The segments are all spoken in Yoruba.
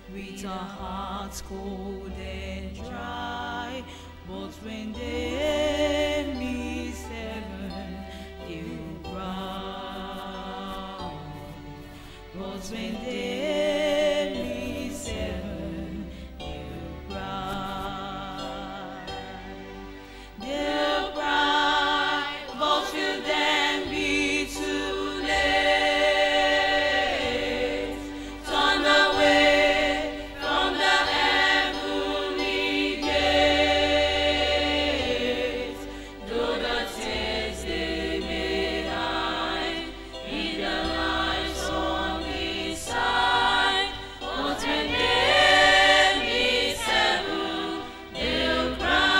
with our hearts cold and dry. But when they miss heaven, they'll cry. But when they miss heaven, they'll cry. They'll cry, but will then be too late. Turn away from the heavenly gate. Though the tears they may hide in the lives on this side, but when they miss heaven, they'll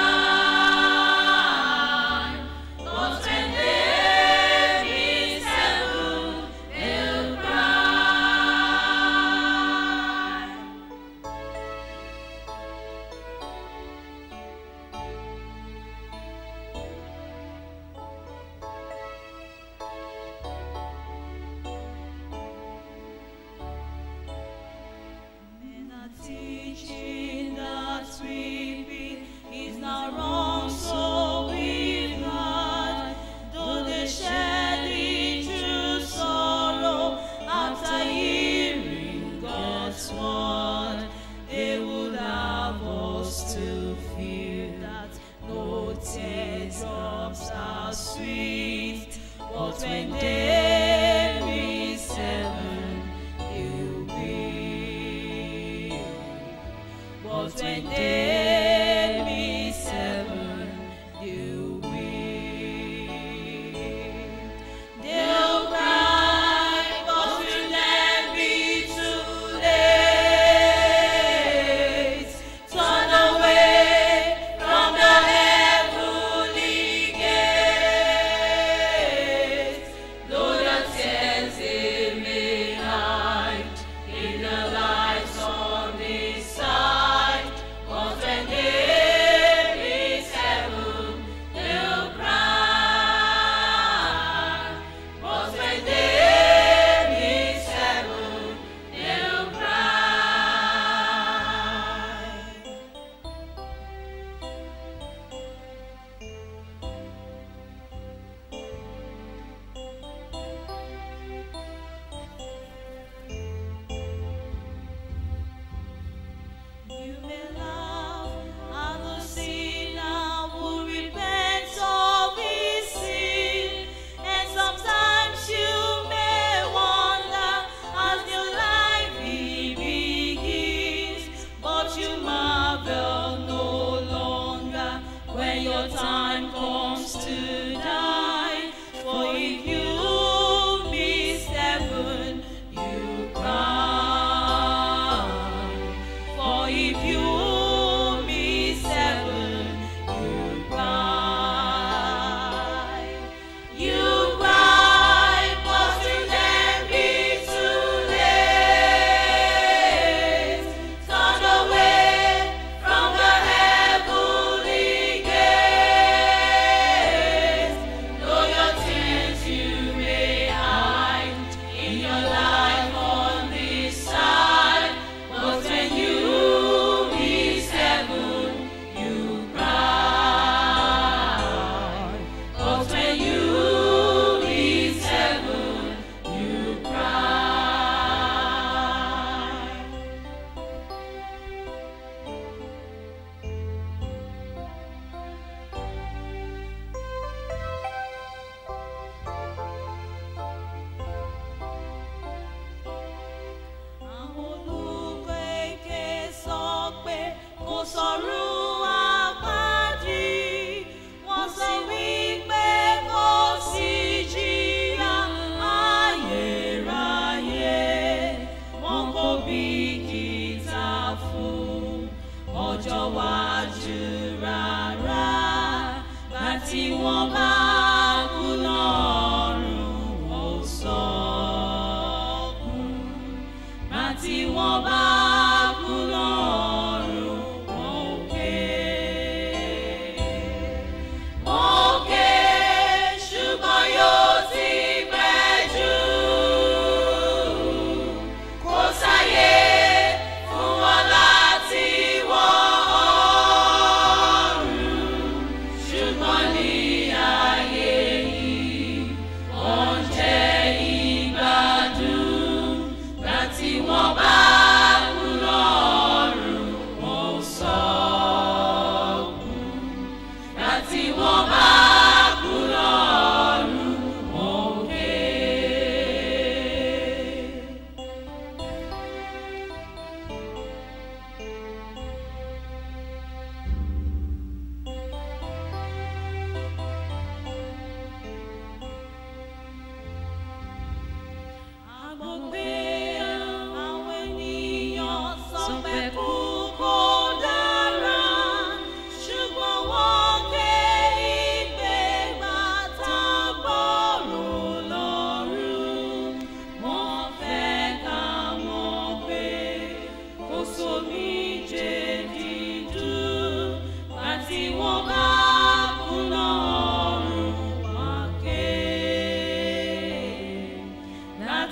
cry. But when they miss heaven, they'll cry. Men are teaching that sweeping is not wrong, so we've not. Though they shed the true sorrow after hearing God's word, they would have us to feel that no teardrops are sweet. But when they miss heaven, you'll be. But when they miss heaven, you'll be. They'll cry, but will then be too late. Turn away from the heavenly gate. Though the tears they may hide in the lives on this side, but when they miss heaven, they'll cry. But when they miss heaven, they'll cry. You may laugh at the sinner who repents of his sin, and sometimes you may wonder as your life begins, but you marvel no longer when your time comes to die. For if you miss heaven, you cry. For if you miss heaven, you cry. You cry, but will then be too late. Turn away from the heavenly gate. Though your tears you may hide in your life on this side, but when you miss heaven, you cry. But when you miss heaven, you cry. Àwọn olùkọ́ èké sọ pé kò sọ̀rọ̀ àpáàdì. Wọ́n sọ wípé kò sí jìyà ayérayé. Wọn kò bìkítà fún ọjọ́ wájú rárá. Gbà tí wọ́n bá kú lọ́rùn ó sọkún àti wọn bá kú lọ́rùn òkè. Òkè ṣùgbọ́n yóò ti pẹ́ jù. Kò sáyé fún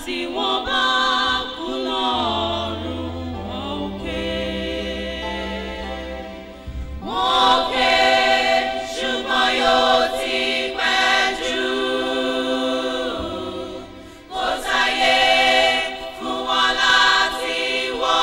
láti wọ́n bá kú lọ́rùn òkè. Òkè ṣùgbọ́n yóò ti pẹ́ jù. Kò sáyé fún wọn láti wọ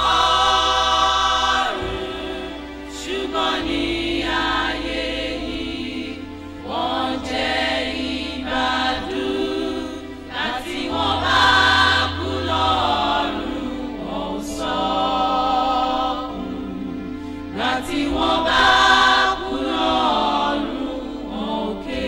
ọ̀run. Ṣùgbọ́n ní ayé yìí, wọ́n jẹ́ ìgbádùn. Láti wọ́n bá kú lọ́rùn, wọ́n ò sọkún. Láti wọ́n bá kú lọ́rùn, wọ́n ò ké.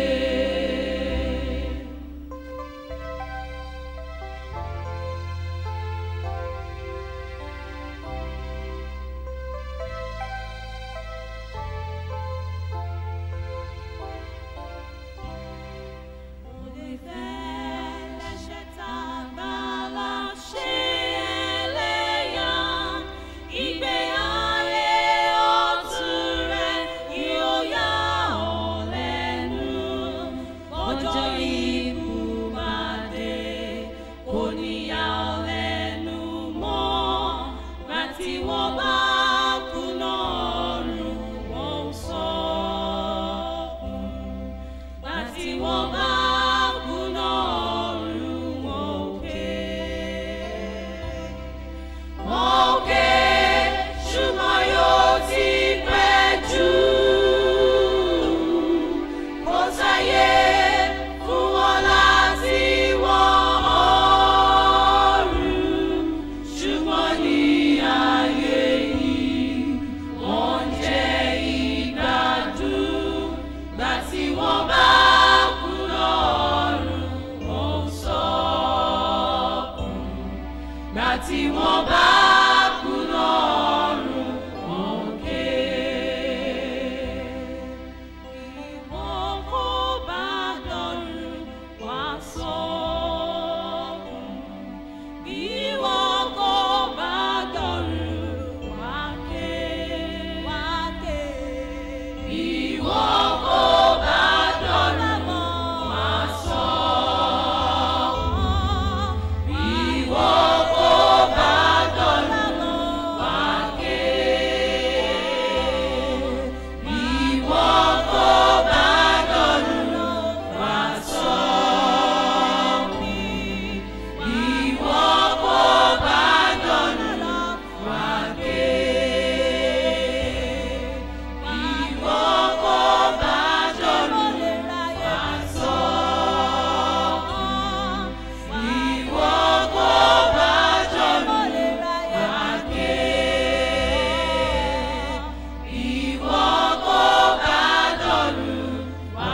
Wọ́n bá kú lọ́rùn, wọ́n ò sọkún láti wọ́n bá kú lọ́rùn wọn òkè. Òkè ṣùgbọ́n yóò ti pẹ́ jù. Kò sáyé fún wọn láti wọ ọ̀run. Ṣùgbọ́n ní ayé yìí, wọ́n jẹ́ ìgbádùn. Gbà tí wọ́n bá kú lọ́rùn, wọ́n sọkún. Gbà tí wọ́n bá kú lọ́rùn, wọ́n ké. Ìwọ́n kò bá dọ̀rùn, wá sọkún. Ìwọ kò bá dọ̀rùn, wá ké. Wá ké. Ìwọ kò bá dọ̀rùn, wá sọkún. Ìwọ kò bá dọ̀rùn, wá ké. Ìwọ kò bá dọ̀rùn, wá sọkún. Ìwọ kò bá dọ̀rùn, wá ké. Ìwọ kò bá dọ̀rùn, wá sọkún. Ìwọ kò bá dọ̀rùn, wá ké. Ìwọ kò bá dọ̀rùn, wá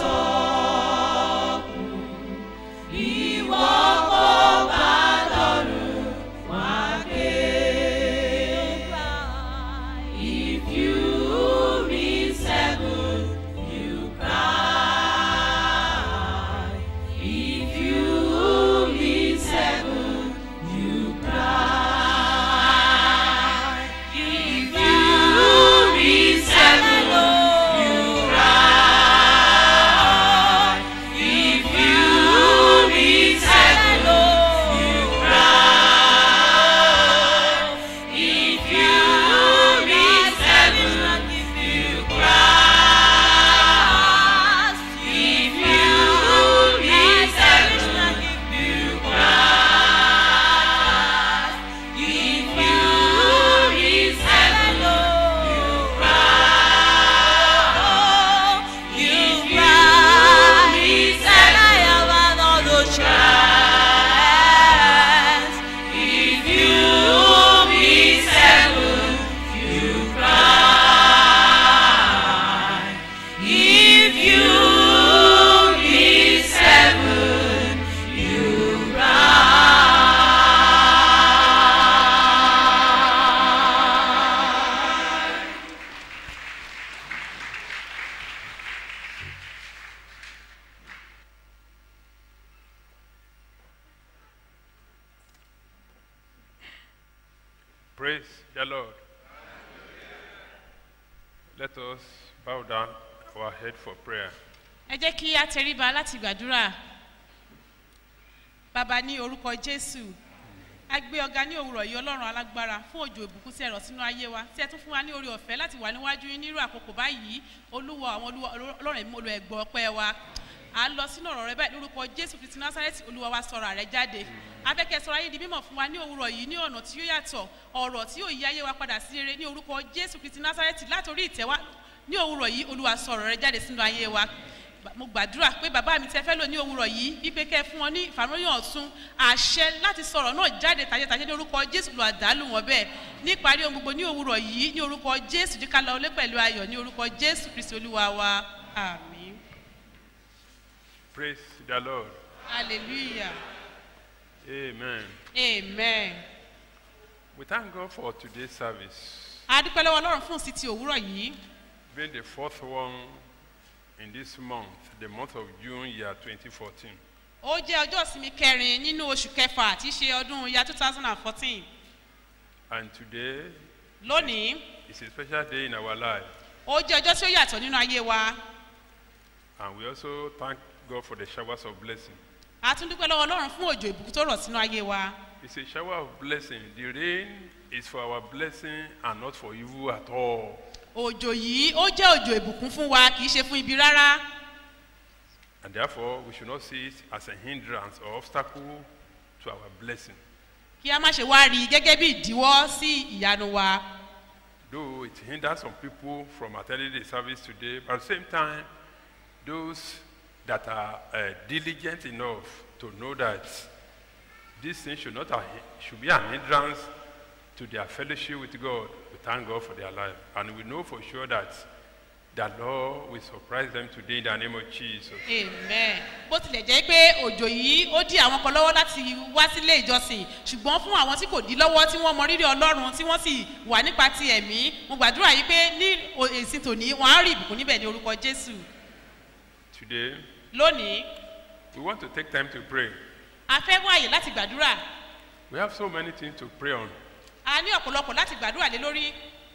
sọkún. Ìwọ kò bá dọ̀rùn, wá ké. If you read seven, you cry. If you read seven, you cry. If you read seven, you cry. If you read seven, you cry. If you read seven, you cry. If you read seven, you cry. If you read seven, you cry. If you read seven, if you read seven, you cry. If you read seven, you cry. Praise the Lord. Let us bow down our head for prayer. ẹ jẹ́ kí a tẹríba láti gbàdúrà bàbá ní orúkọ jésù a gbé ọgá ní òwúrọ̀ yìí ọlọ́run alágbára fún òjò ìbùkún tí ẹ rọ̀ sínú ayé wa tí ẹ tún fún wa ní orí ọ̀fẹ́ láti wà níwájú yín nírú àkókò báyìí olúwa àwọn olúwa ọlọ́run ẹ̀mí olú ẹ̀gbọ́ ọpẹ́ wa à ń lọ sínú ọ̀rọ̀ rẹ báyìí lórúkọ jésù kristi násárẹ́tì olúwa wa sọ̀rọ̀ rẹ jáde afẹ́kẹ́ sọ̀rọ̀ ayé di mímọ̀ fún wa ní òwúrọ̀ yìí ní ọ̀nà tí yóò yàtọ̀ ọ̀rọ̀ tí yóò yí ayé wa padà sí rere ní orúkọ jésù kristi násárẹ́tì látòrí ìtẹ́wá ní òwúrọ̀ yìí olúwa sọ̀rọ̀ rẹ jáde sínú ayé wa mo gbàdúrà pé bàbá mi tẹ fẹ́ lò ní òwúrọ̀ yìí wípé kẹ́ ẹ fún wọn ní ìfàmìlíyàn ọ̀tún àṣẹ láti sọ̀rọ̀ náà jáde tàjẹ́tàjẹ́ ní orúkọ jésù lọ àdálù wọn bẹ́ẹ̀ níparí ohun gbogbo ní òwúrọ̀ yìí ní orúkọ jésù jíkà lọ ọlé pẹ̀lú ayọ̀ ní orúkọ jésù kristi olúwa wa àmì Praise the Lord. hallelujah Amen. amen. We thank God for today's service, adúpẹ́ lọ́wọ́ ọlọ́run fún sí ti òwúrọ̀ yìí being the fourth one in this month, the month of June, year 2014. ó jẹ́ ọjọ́ ìsinmi kẹrin nínú oṣù kẹfà tí í ṣe ọdún ya two thousand and fourteen And today lónìí is a special day in our life. ó jẹ́ ọjọ́ tí ó yàtọ̀ nínú ayé wa And we also thank God for the showers of blessing. a tún dúpẹ́ lọ́wọ́ ọlọ́run fún òjò ìbùkún tó rọ̀ sínú ayé wa It's a shower of blessing. The rain is for our blessing and not for evil at all. òjò yìí ó jẹ́ òjò ìbùkún fún wa kì í ṣe fún ibi rárá And therefore, we should not see it as a hindrance or obstacle to our blessing. kí a má ṣe wá rí i gẹ́gẹ́ bí ìdíwọ́ sí ìyanu wa Though it hinders some people from attending the service today, but at the same time, those that are uh, diligent enough to know that this thing should not a, should be an hindrance to their fellowship with God. We thank God for their life, and we know for sure that the Lord will surprise them today in the name of Jesus. amen bó tilẹ̀ jẹ́ pé òjò yìí ó dí àwọn kan lọ́wọ́ láti wá sílé ìjọsìn ṣùgbọ́n fún àwọn tí kò dí lọ́wọ́ tí wọ́n mọ rírì ọlọ́run tí wọ́n sì wà nípa ti ẹ̀mí mo gbàdúrà yìí pé ní o- èsì tòní wọn á rí ìbùkún níbẹ̀ ní orúkọ jésù Today, lónìí we want to take time to pray. a fẹ́ wá àyè láti gbàdúrà We have so many things to pray on, a ní ọ̀pọ̀lọpọ̀ láti gbàdúrà lé lórí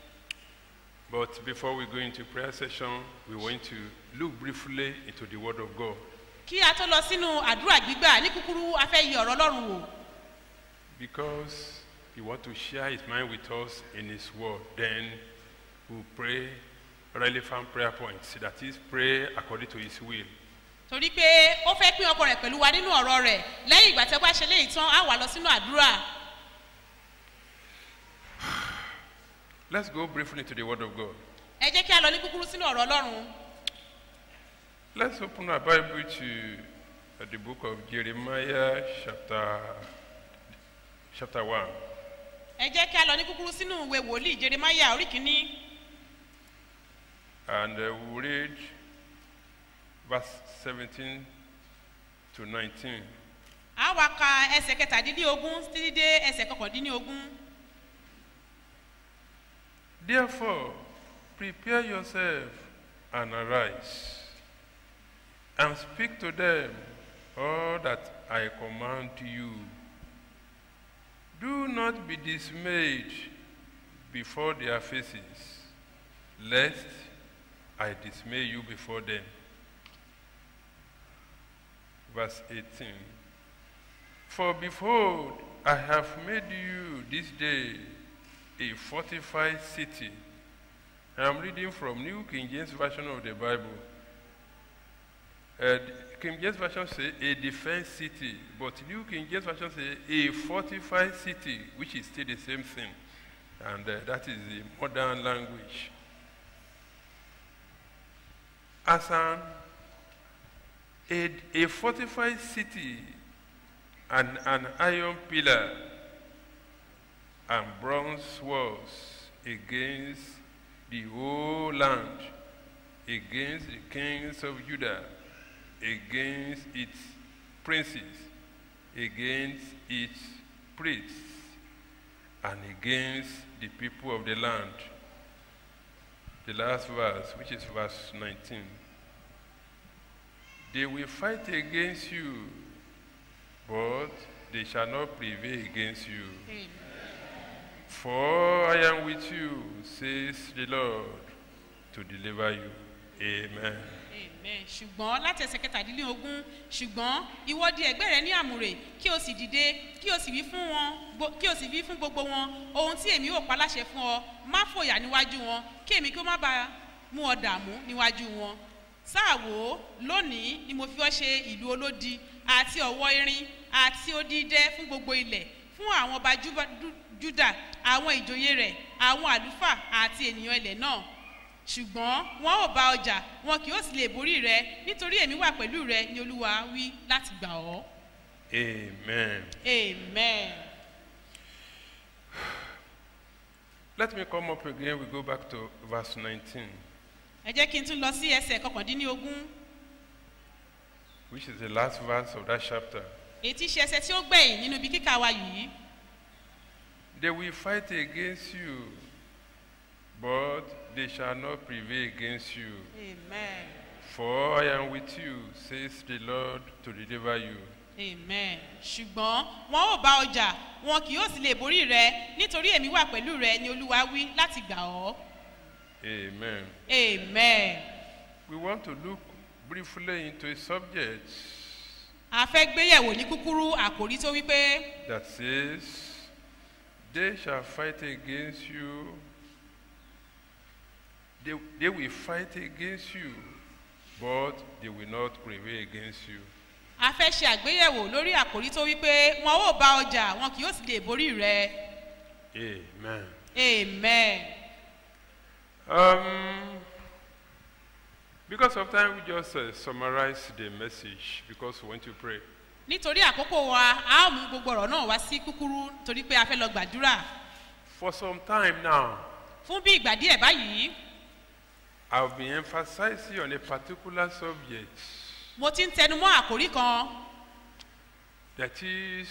but before we go into prayer session, we want to look briefly into the Word of God. kí a tó lọ sínú àdúrà gbígbà ní kúkúrú a fẹ́ yí ọ̀rọ̀ ọlọ́run wò Because he wants to share his mind with us in his word. Then we'll pray relevant prayer points. That is, pray according to his will. torí pé ó fẹ́ pín ọkọ rẹ̀ pẹ̀lú wa nínú ọ̀rọ̀ rẹ̀ lẹ́yìn ìgbà tí ó bá ṣe léyìí tán á wà lọ sínú àdúrà Let's go briefly into the word of God. ẹ jẹ́ kí a lọ ní kúkúrú sínú ọ̀rọ̀ ọlọ́run Let's open our Bible to uh, the book of Jeremiah, chapter, chapter 1. ẹ jẹ́ kí a lọ ní kúkúrú sínú ìwé wòlíì jeremaya orí kìíní And uh, we'll read verse 17 to 19. a wá ka ẹsẹ̀ kẹtàdínlógún títí dé ẹsẹ̀ kọkàndínlógún Therefore, prepare yourself and arise, and speak to them all that I command you. Do not be dismayed before their faces, lest I dismay you before them. Verse 18 For behold, I have made you this day a fortified city. I am reading from New King James Version of the Bible. Uh, King James Version say a defense city, but New King James Version say a fortified city, which is still the same thing, and uh, that is the modern language. As an a, a fortified city and an iron pillar and bronze walls against the whole land, against the kings of Judah, against its princes, against its priests, and against the people of the land. The last verse, which is verse 19. They will fight against you, but they shall not prevail against you. For I am with you, says the Lord, to deliver you. Amen. Amen. ṣùgbọ́n láti ẹsẹ̀ kẹtàdínlógún ṣùgbọ́n ìwọ di ẹ̀gbẹ́ rẹ ní àmùrè kí o sì dìde kí o sì wí fún wọn gbo- kí o sì wí fún gbogbo wọn ohun tí èmi ò pa láṣẹ fún ọ má fòyà níwájú wọn kí èmi kí ó má bàa mú ọ dààmú níwájú wọn sáà wò ó lónìí ni mo fi ọ ṣe ìlú olódi àti ọ̀wọ́ irin àti odídẹ fún gbogbo ilẹ̀ fún àwọn ọba Júbà- Jú- júdà àwọn ìjòyè rẹ̀ àwọn àlùfáà àti ènìyàn ilẹ̀ náà ṣùgbọ́n wọn ò bá ọjà wọn kì yóò sì lè borí rẹ nítorí èmi wà pẹ̀lú rẹ ni olúwa wí láti gbà ọ́. Amen. amen. Let me come up again. We go back to verse 19, ẹ jẹ́ kí n tún lọ sí ẹsẹ̀ kọkàndínlógún which is the last verse of that chapter. èyí tí í ṣe ẹsẹ̀ tí ó gbẹ̀yìn nínú ibi kíkà wa yìí. They will fight against you, but they shall not prevail against you. amen. For I am with you, says the Lord, to deliver you. amen. ṣùgbọ́n wọn ò bá ọjà wọn kì yóò sì lè borí rẹ nítorí èmi wà pẹ̀lú rẹ ni olúwa wí láti gbà ọ́. Amen. amen. We want to look briefly into a subject a fẹ́ gbéyẹ̀wò ní kúkúrú àkòrí tó wípé that says, They shall fight against you. They, they will fight against you, but they will not prevail against you. a fẹ́ ṣe àgbéyẹ̀wò lórí àkòrí tó wípé wọn ò bá ọjà wọn kì yóò sì lè borí rẹ. Amen. amen. Um, because of time, we just uh, summarize the message because we want to pray. nítorí àkókò wa a ó mú gbogbo ọ̀rọ̀ náà wá sí kúkúrú torí pé a fẹ́ lọ gbàdúrà For some time now, fún bí ìgbà díẹ̀ báyìí I've been emphasizing on a particular subject mo ti ń tẹnu mọ́ àkòrí kan that is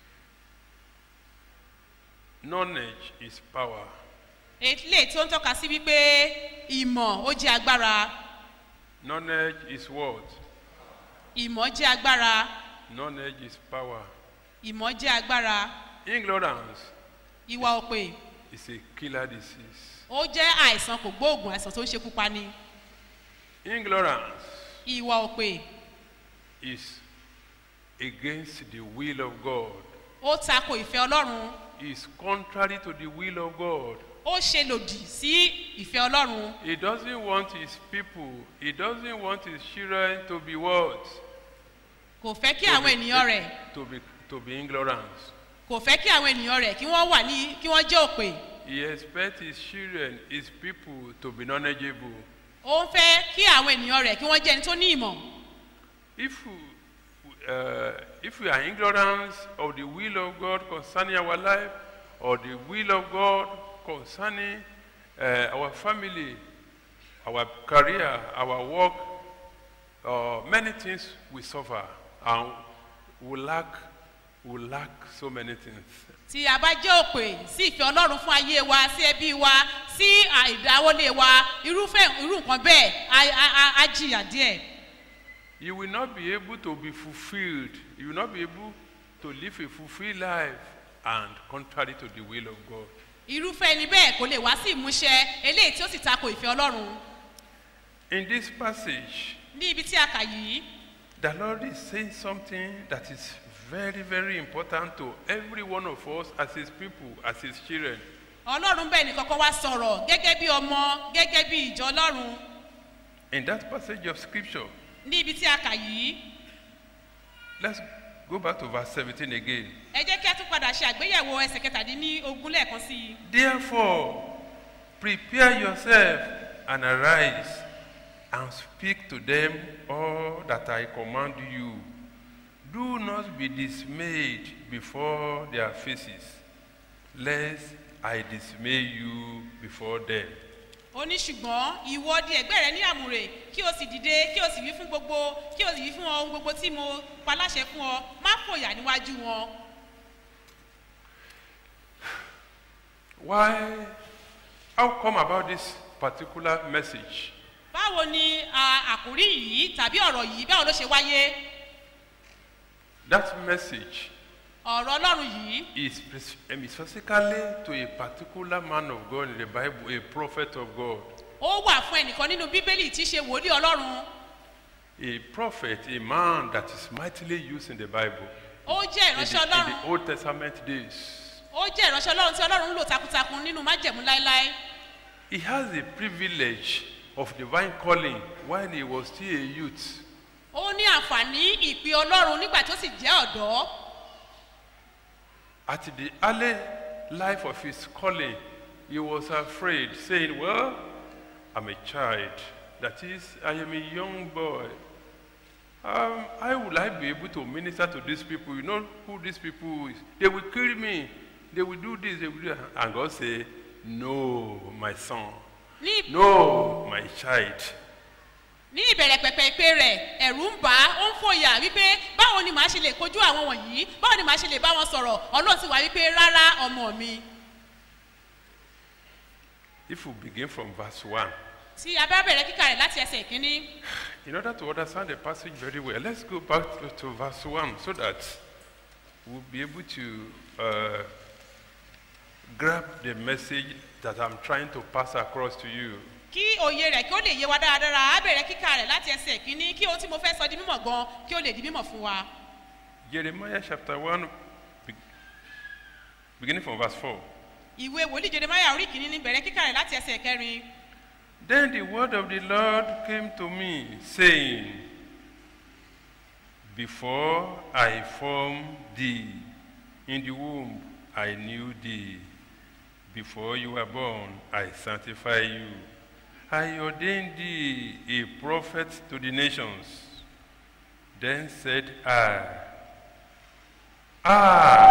knowledge is power. eléyìí tí ó ń tọ́ka sí wípé ìmọ̀ ó jẹ́ agbára Knowledge is what? ìmọ̀ jẹ́ agbára Knowledge is power. ìmọ̀ jẹ́ agbára Ignorance ìwà òpè is a killer disease. ó jẹ́ àìsàn kò gbóògùn àìsàn tó ń ṣekú pani Ignorance ìwà òpè is against the will of God. ó tako ìfẹ́ ọlọ́run Is contrary to the will of God. ó ṣe lòdì sí ìfẹ́ ọlọ́run He doesn't want his people, he doesn't want his children to be what? kò fẹ́ kí To àwọn be- ènìyàn rẹ̀ To be, to be ignorant. kò fẹ́ kí àwọn ènìyàn rẹ̀ kí wọ́n wà ní kí wọ́n jẹ́ òpè He expects his children, his people to be knowledgeable. ó ń fẹ́ kí àwọn ènìyàn rẹ̀ kí wọ́n jẹ́ ẹni tó ní ìmọ̀ If we, uh, if we are ignorant of the will of God concerning our life or the will of God concerning uh, our family, our career, our work, uh, many things we suffer and we lack, we lack so many things. tí a bá jẹ́ òpè sí ìfẹ́ ọlọ́run fún ayé wa sí ẹbí wa sí àìdáwọlé wa irúfẹ́ irú nǹkan bẹ́ẹ̀ á- á á- á jìyà díẹ̀ You will not be able to be fulfilled. You will not be able to live a fulfilled life and contrary to the will of God. irúfẹ́ ẹni bẹ́ẹ̀ kò lè wá sí ìmúṣẹ eléyìí tí ó sì tako ìfẹ́ ọlọ́run In this passage, ní ibi tí a kà yìí the Lord is saying something that is very, very important to every one of us as His people, as His children. ọlọ́run bẹ́ẹ̀ ni kọ́kọ́ wá sọ̀rọ̀ gẹ́gẹ́ bí ọmọ gẹ́gẹ́ bí ìjọ ọlọ́run In that passage of Scripture, ní ibi tí a kà yìí let's go back to verse 17 again. ẹ jẹ́ kí a tún padà ṣe àgbéyẹ̀wò ẹsẹ̀ kẹtàdínní ogún lẹ́ẹ̀kan sí i Therefore, prepare yourself and arise and speak to them all that I command you. Do not be dismayed before their faces, lest I dismay you before them. ó ní ṣùgbọ́n ìwọ di ẹ̀gbẹ́ rẹ ní àmùrè kí o sì dìde kí o sì wí fún gbogbo kí o sì wí fún ohun gbogbo tí mo pa láṣẹ fún ọ má fòyà níwájú wọn. Why? How come about this particular message? báwo ni a, àkórí yìí tàbí ọ̀rọ̀ yìí báwo ló ṣe wáyé That message ọ̀rọ̀ ọlọ́run yìí is spec- um, is specifically to a particular man of God in the Bible, a prophet of God. ó wà fún ẹnìkan nínú bíbélì tí í ṣe wòlíì ọlọ́run a prophet, a man that is mightily used in the Bible ó jẹ́ in ìránṣẹ́ the, in ọlọ́run the Old Testament days. ó jẹ́ ìránṣẹ́ ọlọ́run tí ọlọ́run ń lò takuntakun nínú májẹ̀mú láéláé He has the privilege of divine calling while he was still a youth. ó ní àǹfààní ìpè ọlọ́run nígbà tó sì jẹ́ ọ̀dọ́ At the early life of his calling, he was afraid, saying, Well, I'm a child. That is, I am a young boy. Um, how will I be able to minister to these people? You know who these people is? They will kill me. They will do this. They will do that. And God say, No, my son. ní No, my child. ní ìbẹ̀rẹ̀ pẹ̀pẹ̀ ìpè rẹ̀ ẹ̀rù ń bà á ó ń fòyà wípé báwo ni màá ṣe lè kojú àwọn wọ̀nyí báwo ni màá ṣe lè bá wọn sọ̀rọ̀ ọlọ́run sì wá wípé rárá ọmọ mi If we begin from verse 1, tí a bá bẹ̀rẹ̀ kíkà rẹ̀ láti ẹsẹ̀ ìkíní in order to understand the passage very well, let's go back to, to verse 1 so that we'll be able to uh, grab the message that I'm trying to pass across to you. kí òye rẹ̀ kí ó lè yé wa dáradára a bẹ̀rẹ̀ kíkà rẹ̀ láti ẹsẹ̀ ìkíní kí ohun tí mo fẹ́ sọ di mímọ̀ gan kí ó lè di mímọ̀ fún wa Jeremiah chapter 1, be- beginning from verse 4. ìwé wòlíì jeremaya orí kìíní ní bẹ̀rẹ̀ kíkà rẹ̀ láti ẹsẹ̀ kẹrin Then the word of the Lord came to me, saying, Before I formed thee in the womb, I knew thee. Before you were born, I sanctified you. I ordained thee a prophet to the nations. Then said I, Ah,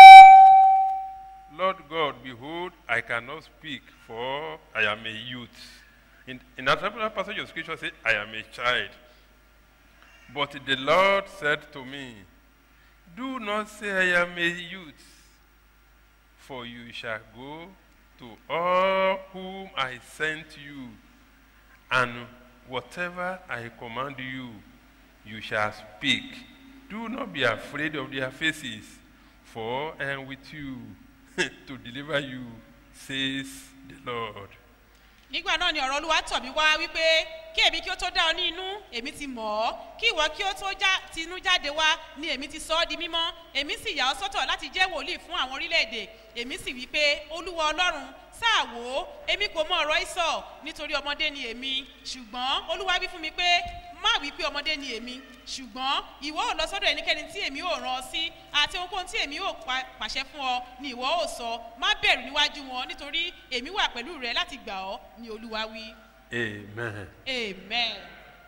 Lord God, behold, I cannot speak, for I am a youth. In, in that particular passage of scripture, say, I am a child. But the Lord said to me, Do not say I am a youth, for you shall go to all whom I sent you, and whatever I command you, you shall speak. Do not be afraid of their faces, for I am with you to deliver you, says the Lord. nígbà náà ni ọ̀rọ̀ olúwa tọ̀ mí wá wípé kí èmi kí ó tó dá ọ ní inú èmi ti mọ̀ ọ́ kí ìwọ kí ó tó já ti inú jáde wá ni èmi ti sọ ọ́ di mímọ́ èmi sì yà ọ́ sọ́tọ̀ láti jẹ́ wòlíì fún àwọn orílẹ̀-èdè èmi sì wí pé olúwa ọlọ́run sáà wò ó èmi kò mọ ọ̀rọ̀ ìsọ̀ nítorí ọmọdé ni èmi ṣùgbọ́n olúwa wí fún mi pé má wí pé ọmọdé ni èmi ṣùgbọ́n ìwọ ò lọ sọ́dọ̀ ẹnikẹ́ni tí èmi ò rán ọ sí àti ohunkóhun tí èmi ò pa- pàṣẹ fún ọ ni ìwọ ò sọ má bẹ̀rù níwájú wọn nítorí èmi wà pẹ̀lú rẹ láti gbà ọ́ ni olúwa wí Amen. amen.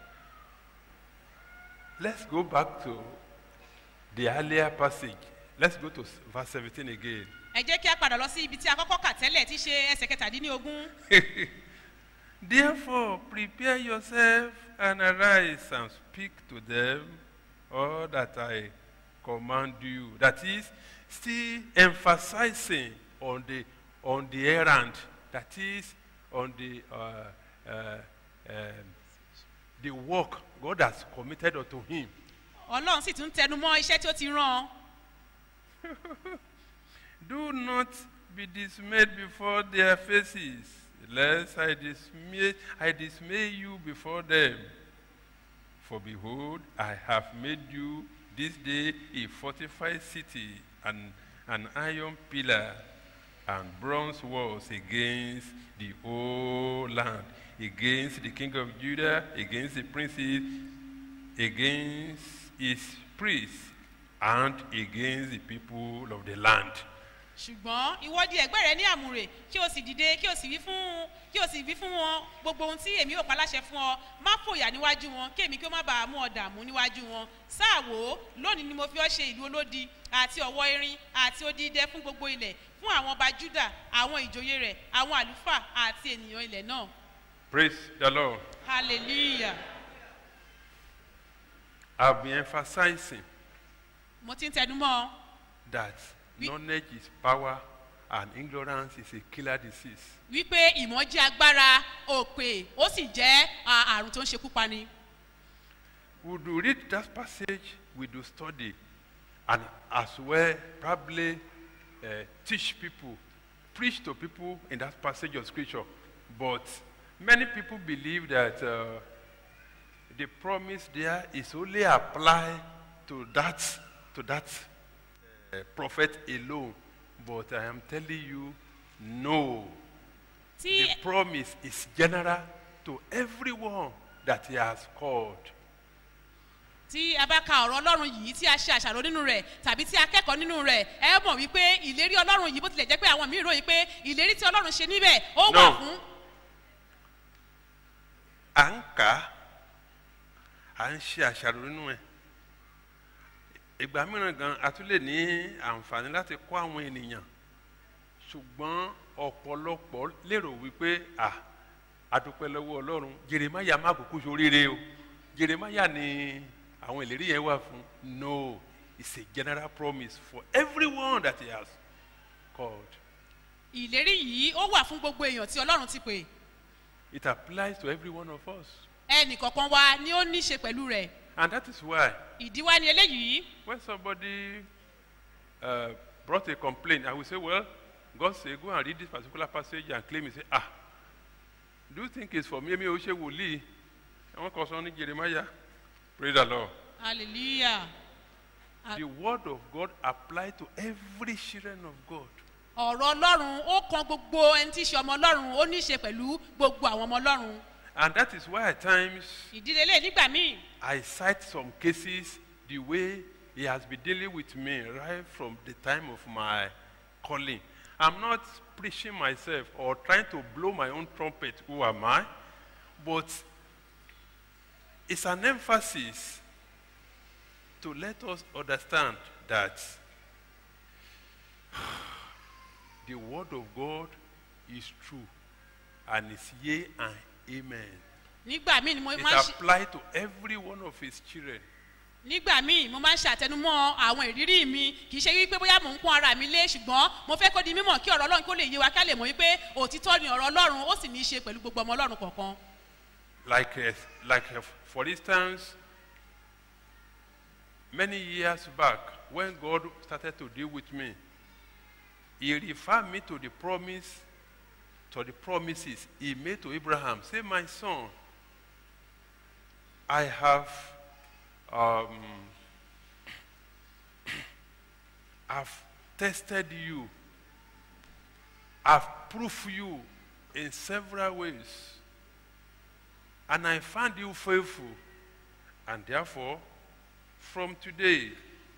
Let's go back to the earlier passage. Let's go to s- verse 17 again. ẹ jẹ́ kí a padà lọ sí ibi tí a kọ́kọ́ kà tẹ́lẹ̀ tí í ṣe ẹsẹ̀ kẹtàdínlógún Therefore, prepare yourself and arise and speak to them all that I command you. That is, still emphasizing on the on the errand. That is, on the uh, uh, um, the work God has committed unto him. ọlọ́run sì tún tẹnu mọ́ iṣẹ́ tí ó ti rán an. Do not be dismayed before their faces, lest I dismay, I dismay you before them. For behold, I have made you this day a fortified city, and an iron pillar, and bronze walls against the whole land, against the king of Judah, against the princes, against his priests, and against the people of the land. ṣùgbọ́n ìwọ di ẹ̀gbẹ́ rẹ ní àmúrè kí o sì dìde kí o sì wí fún kí o sì wí fún wọn gbogbo ohun tí èmi ò paláṣẹ fún ọ má fòyà níwájú wọn kí èmi kí ó má bàa mú ọ dààmú níwájú wọn sáà wò ó lónìí ni mo fi ọ ṣe ìlú olódi àti ọ̀wọ́ erin àti odidẹ fún gbogbo ilẹ̀ fún àwọn ọba juda àwọn ìjòyè rẹ̀ àwọn àlùfáà àti ènìyàn ilẹ̀ náà Praise the Lord. hallelujah I've been emphasizing mo ti ń tẹnu mọ́ ọ that We- knowledge is power and ignorance is a killer disease. wípé ìmọ̀ jẹ́ agbára òpè ó sì jẹ́ à, àrùn tó ń ṣekú pani. We do read that passage, we do study, and as well probably uh, teach people, preach to people in that passage of scripture. But many people believe that uh, the promise there is only applied to that to that uh, prophet alone. But I am telling you, no. tí The promise is general to everyone that he has called. tí a bá ka ọ̀rọ̀ ọlọ́run yìí tí a ṣe àṣàrò nínú rẹ̀ tàbí tí a kẹ́kọ̀ọ́ nínú rẹ̀ ẹ mọ̀ wípé ìlérí ọlọ́run yìí bó tilẹ̀ jẹ́ pé àwọn míì ròyìn pé ìlérí tí ọlọ́run ṣe níbẹ̀ ó wà No. fún à ń kà á à ń ṣe àṣàrò nínú ẹ̀ ìgbà mìíràn gan a tún lè ní àǹfààní láti kọ́ àwọn ènìyàn ṣùgbọ́n ọ̀pọ̀lọpọ̀ lérò wípé à adúpẹ́ lọ́wọ́ ọlọ́run jeremaya má kúkú soríire o jeremaya ni àwọn ìlérí yẹn wà fún no it's a general promise for everyone that he has called ìlérí yìí ó wà fún gbogbo èèyàn tí ọlọ́run ti pè it applies to every one of us ẹnì kọ̀ọ̀kan wa ni ó ní í ṣe pẹ̀lú rẹ̀ and that is why ìdí wa ni eléyìí When somebody uh, brought a complaint, I will say, Well, God say, Go and read this particular passage and claim it. Say, Ah, do you think it's for me? Me, Oshe Wuli. I want concerning Jeremiah. Praise the Lord. hallelujah Ah. The word of God applies to every children of God. ọ̀rọ̀ ọlọ́run ó kan gbogbo ẹni tí í ṣe ọmọ ọlọ́run ó ní í ṣe pẹ̀lú gbogbo àwọn ọmọ ọlọ́run And that is why at times ìdílé lè nígbà míì I cite some cases the way He has been dealing with me right from the time of my calling. I'm not preaching myself or trying to blow my own trumpet, who am I? But it's an emphasis to let us understand that the Word of God is true and is yea and amen. nígbà míì ni mo It máa ń ṣe applies to every one of His children. nígbà míì mo máa ń ṣàtẹnumọ́ àwọn ìrírí mi kì í ṣe wípé bóyá mò ń pọ́n ara mi lé ṣùgbọ́n mo fẹ́ kó di mímọ̀ kí ọ̀rọ̀ ọlọ́run kó lè yé wa ká lè mọ̀ wípé òtítọ́ ni ọ̀rọ̀ ọlọ́run ó sì ní í ṣe pẹ̀lú gbogbo ọmọ ọlọ́run kọ̀ọ̀kan Like, uh, like uh, for instance, many years back, when God started to deal with me, He referred me to the promise, to the promises He made to Abraham. Say, my son, I have, um, I've tested you. I've proved you in several ways. And I found you faithful. And therefore, from today,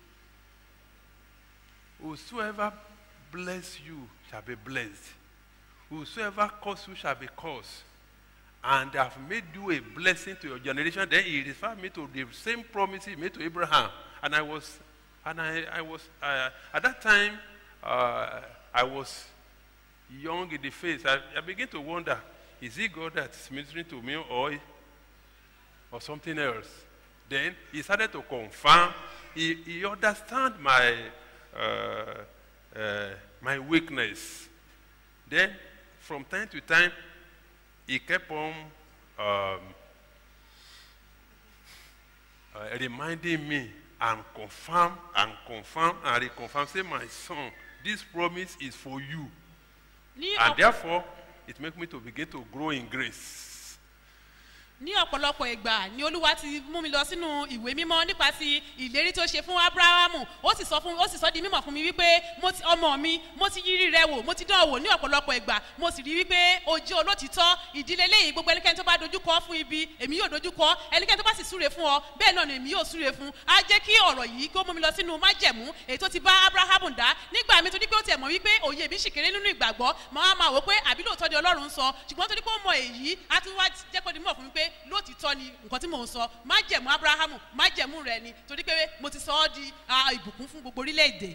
whosoever bless you shall be blessed. Whosoever curse you shall be cursed. And I have made you a blessing to your generation. Then he referred me to the same promise he made to Abraham. And I was, and I, I was, uh, at that time, uh, I was young in the face. I, I began to wonder, is it God that's ministering to me or, or something else? Then he started to confirm. He, he understand my, uh, uh, my weakness. Then, from time to time, he kept on um, uh, reminding me and confirm and confirm and reconfirm. Say, my son, this promise is for you. ní And ọ̀pọ̀- therefore, it makes me to begin to grow in grace. ní ọ̀pọ̀lọpọ̀ ìgbà ni olúwa ti mú mi lọ sínú ìwé mímọ́ nípa ti ìlérí tó ṣe fún abrahamu ó sì sọ fún ó sì sọ di mímọ̀ fún mi wípé mo ti ọmọ mi mo ti yírí rẹ wò mo ti dán wò ní ọ̀pọ̀lọpọ̀ ìgbà mo sì rí wípé o jẹ́ olótìtọ́ ìdílé léyìí gbogbo ẹnikẹ́ni tó bá dojú kọ fún ibi èmi yóò dojú kọ ẹnikẹ́ni tó bá sì súre fún ọ bẹ́ẹ̀ náà ni èmi yóò súre fún á jẹ́ kí ọ̀rọ̀ yìí kó mú mi lọ sínú májẹ̀mú èyí tó ti bá abrahamu dá nígbà mi torí pé ó tiẹ̀ mọ̀ wípé òye mi sì kéré nínú ìgbàgbọ́ máa máa wò pé àbí lóòótọ́ ni ọlọ́run ń sọ ṣùgbọ́n torí pé ó mọ èyí á tún wá jẹ́ kó di mọ̀ fún mi pé lóòtítọ́ ni nǹkan tí mò ń sọ májẹ̀mú abrahamu májẹ̀mú rẹ ni torí pé mo ti sọ ọ́ di ah, ìbùkún fún gbogbo orílẹ̀-èdè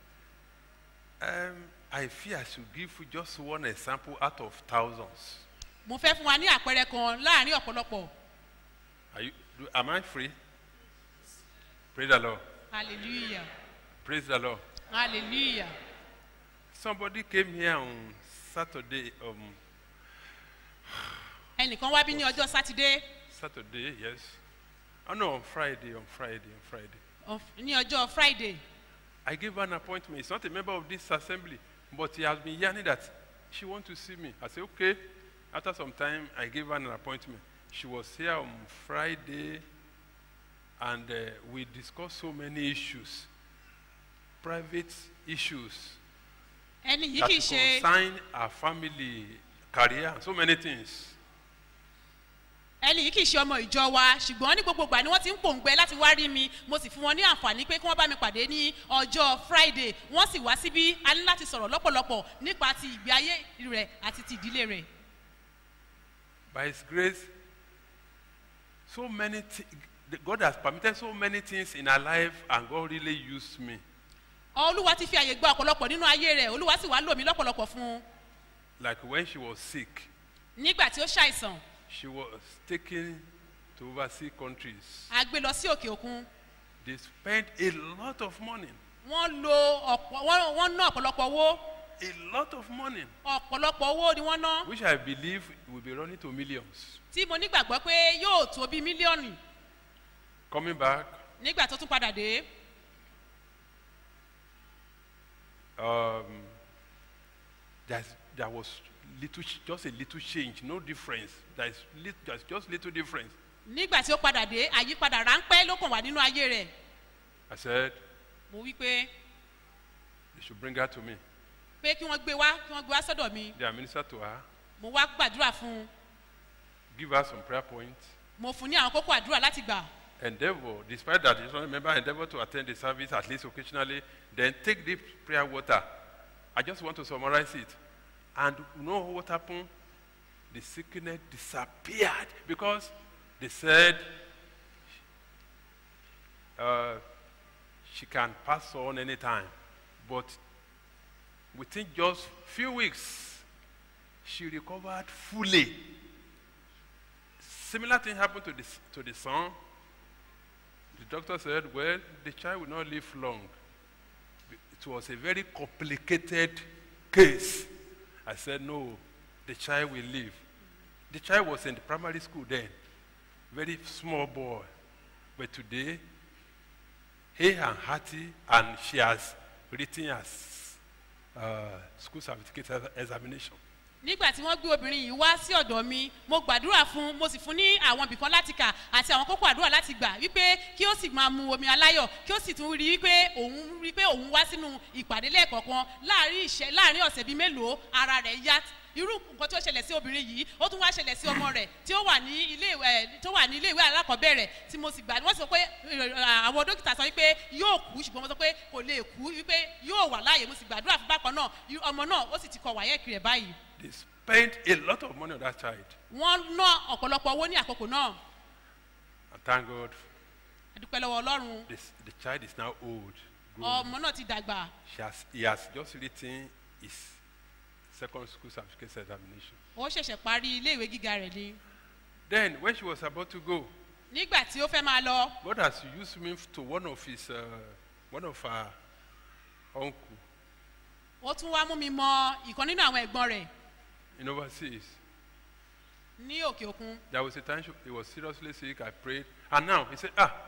Um, I fear I should give you just one example out of thousands. mo fẹ́ fún wa ní àpẹẹrẹ kan láàrin ọ̀pọ̀lọpọ̀ Are you, do, am I free? Praise the Lord. hallelujah Praise the Lord. hallelujah Somebody came here on Saturday. Um, ẹnìkan wá bí ní ọjọ́ sátidé Saturday, yes. Oh no, on Friday, on Friday, on Friday. of- ní ọjọ́ friday I gave her an appointment. He's not a member of this assembly, but he has been yearning that she want to see me. I said, okay. After some time, I gave her an appointment. She was here on Friday, and uh, we discussed so many issues, private issues ẹni yìí that kì í ṣe concern our family, career, and so many things. ẹni yìí kì í ṣe ọmọ ìjọ wa ṣùgbọ́n ní gbogbo ìgbà ni wọ́n ti ń pòǹgbẹ láti wá rí mi mo sì fún wọn ní àǹfààní pé kí wọ́n bá mi pàdé ní ọjọ́ friday wọ́n sì wá síbí a ní láti sọ̀rọ̀ lọ́pọ̀lọpọ̀ nípa ti ìgbé ayé rẹ̀ àti ti ìdílé rẹ̀ By His grace, so many thi- God has permitted so many things in our life, and God really used me. olúwa ti fi àyè gba ọ̀pọ̀lọpọ̀ nínú ayé rẹ̀ olúwa sì wá lò mí lọ́pọ̀lọpọ̀ fún un Like when she was sick, nígbà tí ó ṣàìsàn she was taken to overseas countries. a gbé lọ sí òkè òkun They spent a lot of money, wọ́n lo ọ̀pọ̀ wọ́n wọ́n ná ọ̀pọ̀lọpọ̀ owó a lot of money, ọ̀pọ̀lọpọ̀ owó ni wọ́n ná which I believe will be running to millions. tí mo nígbàgbọ́ pé yóò tó bí mílíọ̀nù Coming back, nígbà tó tún padà dé um, there's, there was little, ch- just a little change, no difference. There's, lit, there's just little difference. nígbà tí ó padà dé àyípadà ráńpẹ́ ló kàn wá nínú ayé rẹ̀ I said mo wí pé they should bring her to me. pé kí wọ́n gbé wá kí wọ́n gbé wá sọ́dọ̀ mi They administer to her, mo wá gbàdúrà fún un give her some prayer points. mo fún un ní àwọn kókó àdúrà láti gbà Endeavor, despite that, you remember, endeavor to attend the service at least occasionally. Then take deep prayer water. I just want to summarize it. And you know what happened? The sickness disappeared because they said uh, she can pass on anytime. But within just few weeks, she recovered fully. Similar thing happened to the, s- to the son. The doctor said, well, the child will not live long. It was a very complicated case. I said, no, the child will live. The child was in the primary school then, very small boy. But today, he and Hattie, and she has written as uh, school certificate examination. nígbà tí wọ́n gbé obìnrin yìí wá sí ọ̀dọ̀ mi mo gbàdúrà fún un mo sì fún ní àwọn ibìkan láti kà àti àwọn kókó àdúrà láti gbà wípé kí ó sì máa mu omi aláyọ̀ kí ó sì tún rí wípé òun rí pé òun wá sínú ìpàdé lẹ́ẹ̀kọ̀ọ̀kan láàrin ìṣẹ́ láàrin ọ̀sẹ̀ bíi mélòó ara rẹ̀ yá irú nǹkan tí ó ṣẹlẹ̀ sí obìnrin yìí ó tún wá ṣẹlẹ̀ sí ọmọ rẹ̀ tí ó wà ní ilé ìwé tó wà ní ilé ìwé alákọ̀ọ́bẹ̀rẹ̀ tí mo sì gbà wọ́n sọ pé eh, àwọn dókítà sọ wípé yóò kú ṣùgbọ́n mo sọ pé kò lè kú wípé yóò wà láàyè mo sì gbàdúrà fún bákan náà irú ọmọ náà ó sì ti kọ wáyẹ̀kì rẹ̀ báyìí They spent a lot of money on that child. wọ́n ná ọ̀pọ̀lọpọ̀ owó ní àkókò náà And thank God, adúpẹ́ lọ́wọ́ ọlọ́run this, the child is now old. grown. ọmọ náà ti dàgbà She has, he has just written his second school certificate examination. ó ṣẹ̀ṣẹ̀ parí ilé ìwé gíga rẹ̀ ni Then, when she was about to go, nígbà tí ó fẹ́ máa lọ God has used me to one of his, uh, one of her uncle ó tún wá mú mi mọ ìkan nínú àwọn ẹ̀gbọ́n rẹ̀ in overseas. ní òkè òkun There was a time she, he was seriously sick. I prayed, and now he said, "Ah,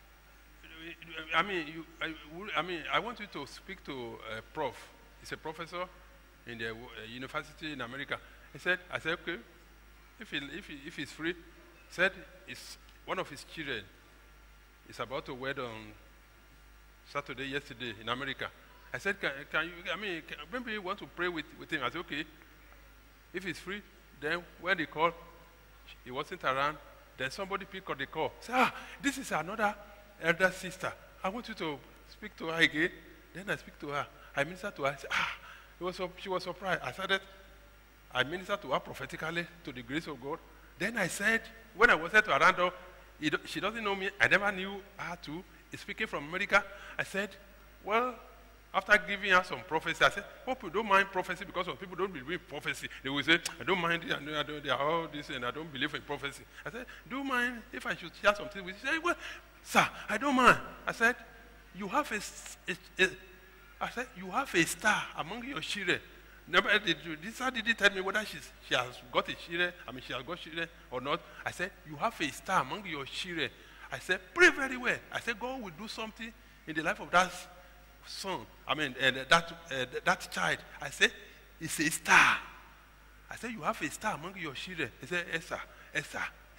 I mean, you, I, would- I mean, I want you to speak to a prof. He's a professor in the uh, university in America." He said, "I said, okay, if he, if he, if he's free." Said, "It's one of his children is about to wed on Saturday, yesterday in America." I said, "Can, can you? I mean, can, maybe you want to pray with, with him?" I said, "Okay." If he's free, then when they call, he wasn't around. Then somebody picked up the call. Say, ah, this is another elder sister. I want you to speak to her again. Then I speak to her. I minister to her. I say, ah, it was, sup- she was surprised. I started, I ministered to her prophetically to the grace of God. Then I said, when I was at to Arando, he do- she doesn't know me. I never knew her too. He's speaking from America. I said, well, after giving her some prophecy, I said, hope you don't mind prophecy because some people don't believe in prophecy. They will say, I don't mind it, I don't, I don't, they are all this and I don't believe in prophecy. I said, do you mind if I should share something with you? She said, well, sir, I don't mind. I said, you have a, s- a- a- I said, you have a star among your children. Never did you, this star didn't tell me whether she's, she has got a children, I mean, she has got children or not. I said, you have a star among your children. I said, pray very well. I said, God will do something in the life of that son, I mean, uh, that, uh, that child. I said, it's a star. I said, you have a star among your children. He said, yes, sir. Yes, sir.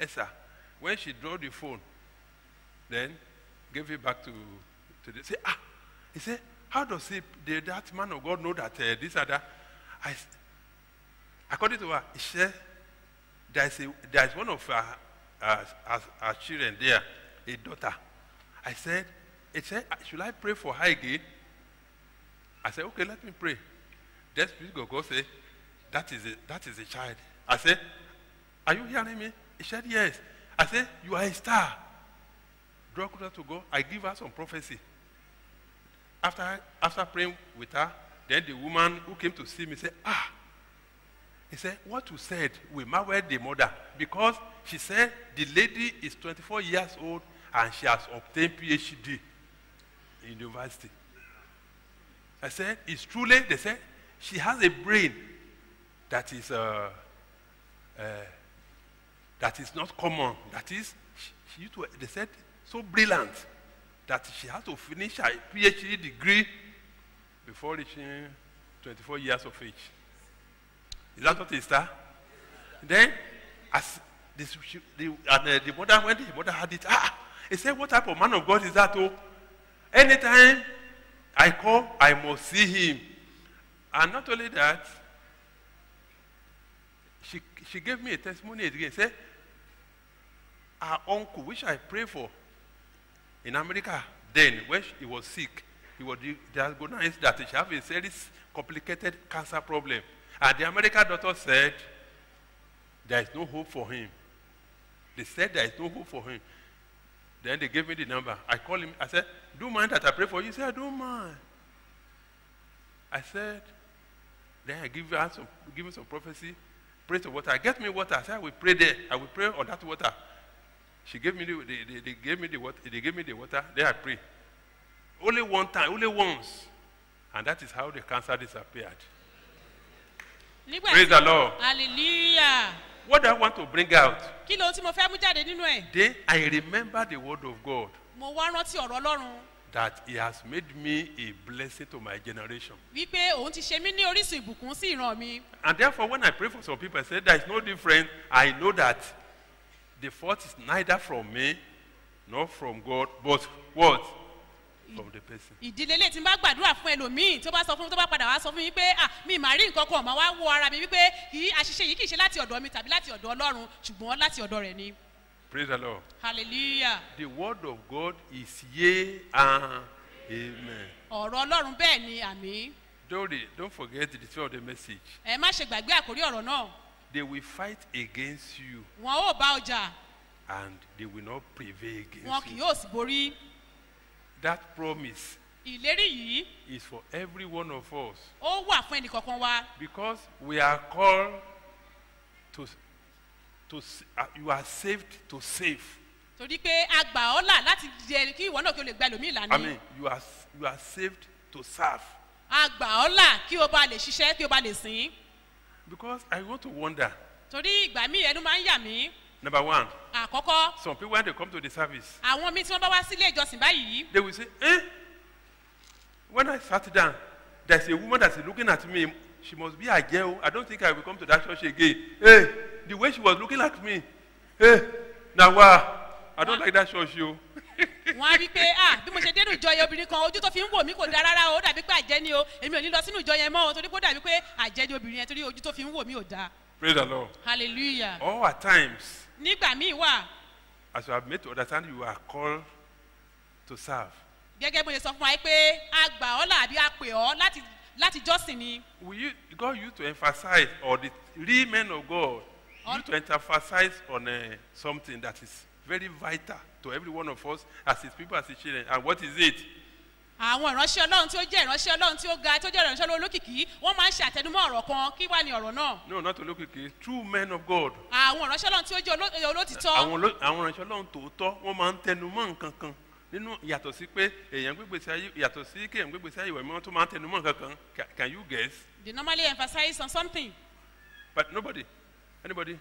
Esther, when she drew the phone, then gave it back to, to the, say, ah, he said, how does he, the, that man of God know that uh, this and that? I, s- according to her, she said, there's, a, there's one of her, her, her, her children there, a daughter. I said, he said, should I pray for her again? I said, okay, let me pray. Then Spirit of God said, that is a, that is a child. I said, are you hearing me? He said, yes. I said, you are a star. Draw closer to God. I give her some prophecy. After, after praying with her, then the woman who came to see me said, ah, he said, what you said will marvel the mother because she said the lady is 24 years old and she has obtained PhD in university. I said, it's truly, they said, she has a brain that is, uh, uh, that is not common. That is, she, she used to, they said, so brilliant that she had to finish her PhD degree before reaching 24 years of age. Is that what it is, sir? Then, as this, she, the, and, uh, the mother, when the mother had it, ah, he said, what type of man of God is that? Oh, anytime I call, I must see him. And not only that, she, she gave me a testimony again. Said, her uncle, which I pray for in America, then when she- he was sick, he was di- diagnosed that she have a serious complicated cancer problem. And the American doctor said, there is no hope for him. They said there is no hope for him. Then they gave me the number. I called him. I said, do you mind that I pray for you? He said, I don't mind. I said, then I give her some, give me some prophecy. Pray to water. Get me water. I said, I will pray there. I will pray on that water. She gave me the, they, they, they gave me the water. They gave me the water. Then I pray. Only one time, only once, and that is how the cancer disappeared. nígbà Praise the Lord. hallelujah What I want to bring out, kí lóhun tí mo fẹ́ mú jáde nínú ẹ̀ then I remember the word of God mo wá rántí ọ̀rọ̀ ọlọ́run that He has made me a blessing to my generation. wípé òun ti ṣe mí ní orísun ìbùkún sí ìran mi And therefore, when I pray for some people, I say there is no difference. I know that the fault is neither from me nor from God, but what? From the person. ìdílé lè tí n bá gbàdúrà fún ẹlòmíì tó bá sọ fún mi tó bá padà wá sọ fún mi pé ah mi mà rí nǹkan kan ọ̀mà wá wo ara mi wípé kì í àṣìṣe yìí kì í ṣe láti ọ̀dọ̀ mi tàbí láti ọ̀dọ̀ ọlọ́run ṣùgbọ́n láti ọ̀dọ̀ rẹ̀ ni Praise the Lord. hallelujah The word of God is yea and amen. ọ̀rọ̀ ọlọ́run bẹ́ẹ̀ ni àmì Don't, re- don't forget the detail of the message. ẹ má ṣe gbàgbé àkórí ọ̀rọ̀ náà They will fight against you wọn ò bá ọjà and they will not prevail against wọn kì you. yóò sì borí That promise ìlérí yìí is for every one of us ó wà fún ẹnìkọ̀ọ̀kan wa because we are called to, to s- uh, you are saved to save. torí pé a gbà ọ́ là láti jẹ kí ìwọ náà kí o lè gba ẹlòmíì là I ní mean, you are, s- you are saved to serve. a gbà ọ́ là kí o bá lè ṣiṣẹ́ kí o bá lè sìn Because I want to wonder. torí ìgbà míì ẹnu máa ń yà mí Number one, àkọ́kọ́ some people when they come to the service, àwọn míì tí wọ́n bá wá sílé ìjọsìn báyìí they will say, eh, when I sat down, there's a woman that's looking at me. She must be a girl. I don't think I will come to that church again. Hey, the way she was looking at me. Hey, now I don't like that church, you. wọ́n á rí i pé ah bí mo ṣe dénú ìjọ yẹn obìnrin kan ojú tó fi ń wò mí kò dáa rárá o ó dàbí pé àjẹ́ ni o èmi ò ní lọ sínú ìjọ yẹn mọ́ o torí pé ó dàbí pé àjẹ́ ni obìnrin yẹn torí ojú tó fi ń wò mí ò dáa Praise the Lord. hallelujah All at times, nígbà míì wà as you have made to understand, you are called to serve. gẹ́gẹ́ bó ṣe sọ fún wa pé a gbà ọ́ là àbí a pè ọ́ láti láti jọ́sìn ni We use, God used to emphasize, or the real men of God On- used to emphasize on uh, something that is very vital to every one of us as his people, as his children. And what is it? àwọn ìránṣẹ́ ọlọ́run tí ó jẹ́ ìránṣẹ́ ọlọ́run tí ó ga tí ó jẹ́ ìránṣẹ́ ọlọ́run olókìkí wọ́n máa ń ṣe àtẹnumọ́ ọ̀rọ̀ kan kí wá ní ọ̀rọ̀ náà No, not to look at it. True men of God. àwọn ìránṣẹ́ ọlọ́run tí ó jẹ́ oló- olótìtọ́ Àwọn oló- àwọn ìránṣẹ́ ọlọ́run tòótọ́ wọ́n máa ń tẹnu mọ́ nǹkan kan nínú yàtọ̀ sí pé èèyàn gbégbèsè ayé yàtọ̀ sí kéèyàn gbégbèsè ayé ìwẹ̀ mọ́ tó máa ń tẹnu mọ́ nǹkan kan Ca- can you guess? they normally emphasize on something But nobody, anybody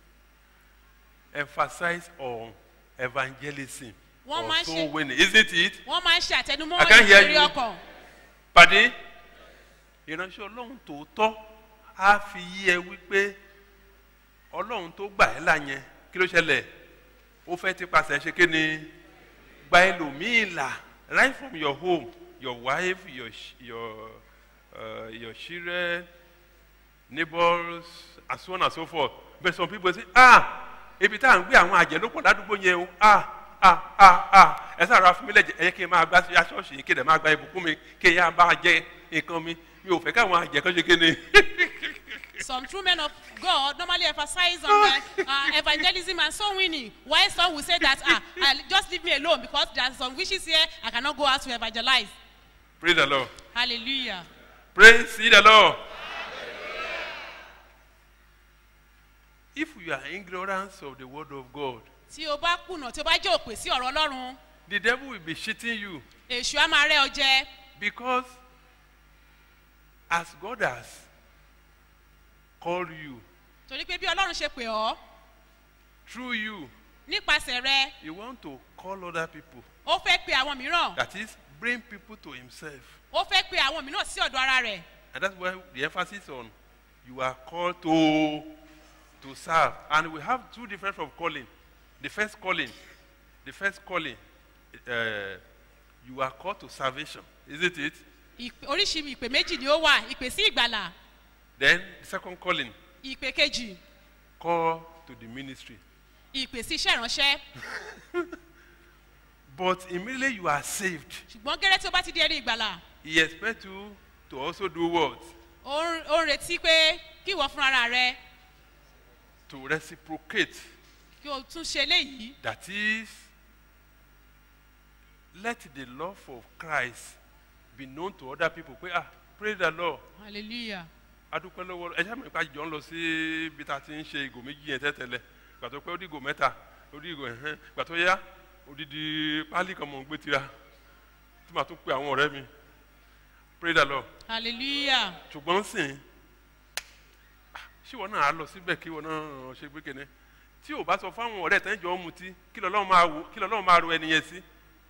emphasize on evangelism Wọ́n or máa ń soul ṣe- winning, isn't it? wọ́n máa ń ṣe àtẹnumọ́ I can't hear ìrírí you. ọkàn Pàdé ìránṣẹ́ ọlọ́run tòótọ́ á fi yí ẹ wípé ọlọ́run tó gbà ẹ́ là yẹn kí ló ṣẹlẹ̀ ó fẹ́ ti pàṣẹ ṣe kí ni gba ẹlòmíì là right from your home your wife your ch- your uh, your children neighbors and so on and so forth but some people say ah ibi tá à ń gbé àwọn àjẹ́ ló pọ̀ ládùúgbò yẹn o ah ah ah ah ẹ sáà fún mi lẹ́jẹ̀ ẹ yẹ kí n máa gbá sí aṣọ́ọ̀ṣì yìí kí n dẹ̀ máa gba ìbùkún mi kí n yá bá jẹ nǹkan mi mi ò fẹ́ káwọn àjẹ́ kan ṣe kí ni. Some true men of God normally emphasize on uh, uh, evangelism and soul winning. While some will say that, ah, uh, just leave me alone because there are some wishes here, I cannot go out to evangelize. praise the lord Hallelujah. praise ye the lord. if you are ignorant of the word of God Tí o bá kùnà tí o bá jẹ́ òpè sí ọ̀rọ̀ Ọlọ́run, the devil will be cheating you èṣù á máa rẹ́ ọ jẹ. because as God has called you Torí pé bí Ọlọ́run ṣe pè ọ́, through you nípasẹ̀ rẹ, he want to call other people ó fẹ́ pe àwọn mìíràn. that is bring people to himself Ó fẹ́ pe àwọn mìíràn sí ọ̀dọ̀ ara rẹ̀. and that's why the emphasis on you are called to to serve and we have two different of calling the first calling the first calling uh, you are called to salvation isn't it Ìpè- Oríṣi ìpè méjì ni ó wà, ìpè sí ìgbàlà, then the second calling ìpè kejì, call to the ministry ìpè sí iṣẹ́ ìránṣẹ́. but immediately you are saved Ṣùgbọ́n gẹ́rẹ́ tí o bá ti di ẹni ìgbàlà, he expect you to also do what ó ń ó ń retí pé kí ìwọ fúnra rẹ to reciprocate kí o tún ṣe eléyìí. that is let the love of christ be known to other people pé ah praise the lord Hallelujah. adúpẹ́ lọ́wọ́ ẹ ṣáà mọ̀ nípa jọ ń lọ sí ibi tá a ti ń ṣe ìgò méjì yẹn tẹ́tẹ́lẹ̀ gbà tó pé ó di ìgò mẹ́ta ó di ìgò ẹ̀hẹ́n gbà tó yá odidi pálí kan mọ̀ ń gbé tira tí màá tún pe àwọn ọ̀rẹ́ mi praise the lord Hallelujah. ṣùgbọ́n sìn ṣíwọ náà á lọ síbẹ̀ kí ìwọ náà ṣe pé kéne tí ò bá sọ fáwọn ọ̀rẹ́ tẹ́ ń jọ ń mutí kí lọ́lọ́run máa wò kí lọ́lọ́run máa ro ẹni yẹn sí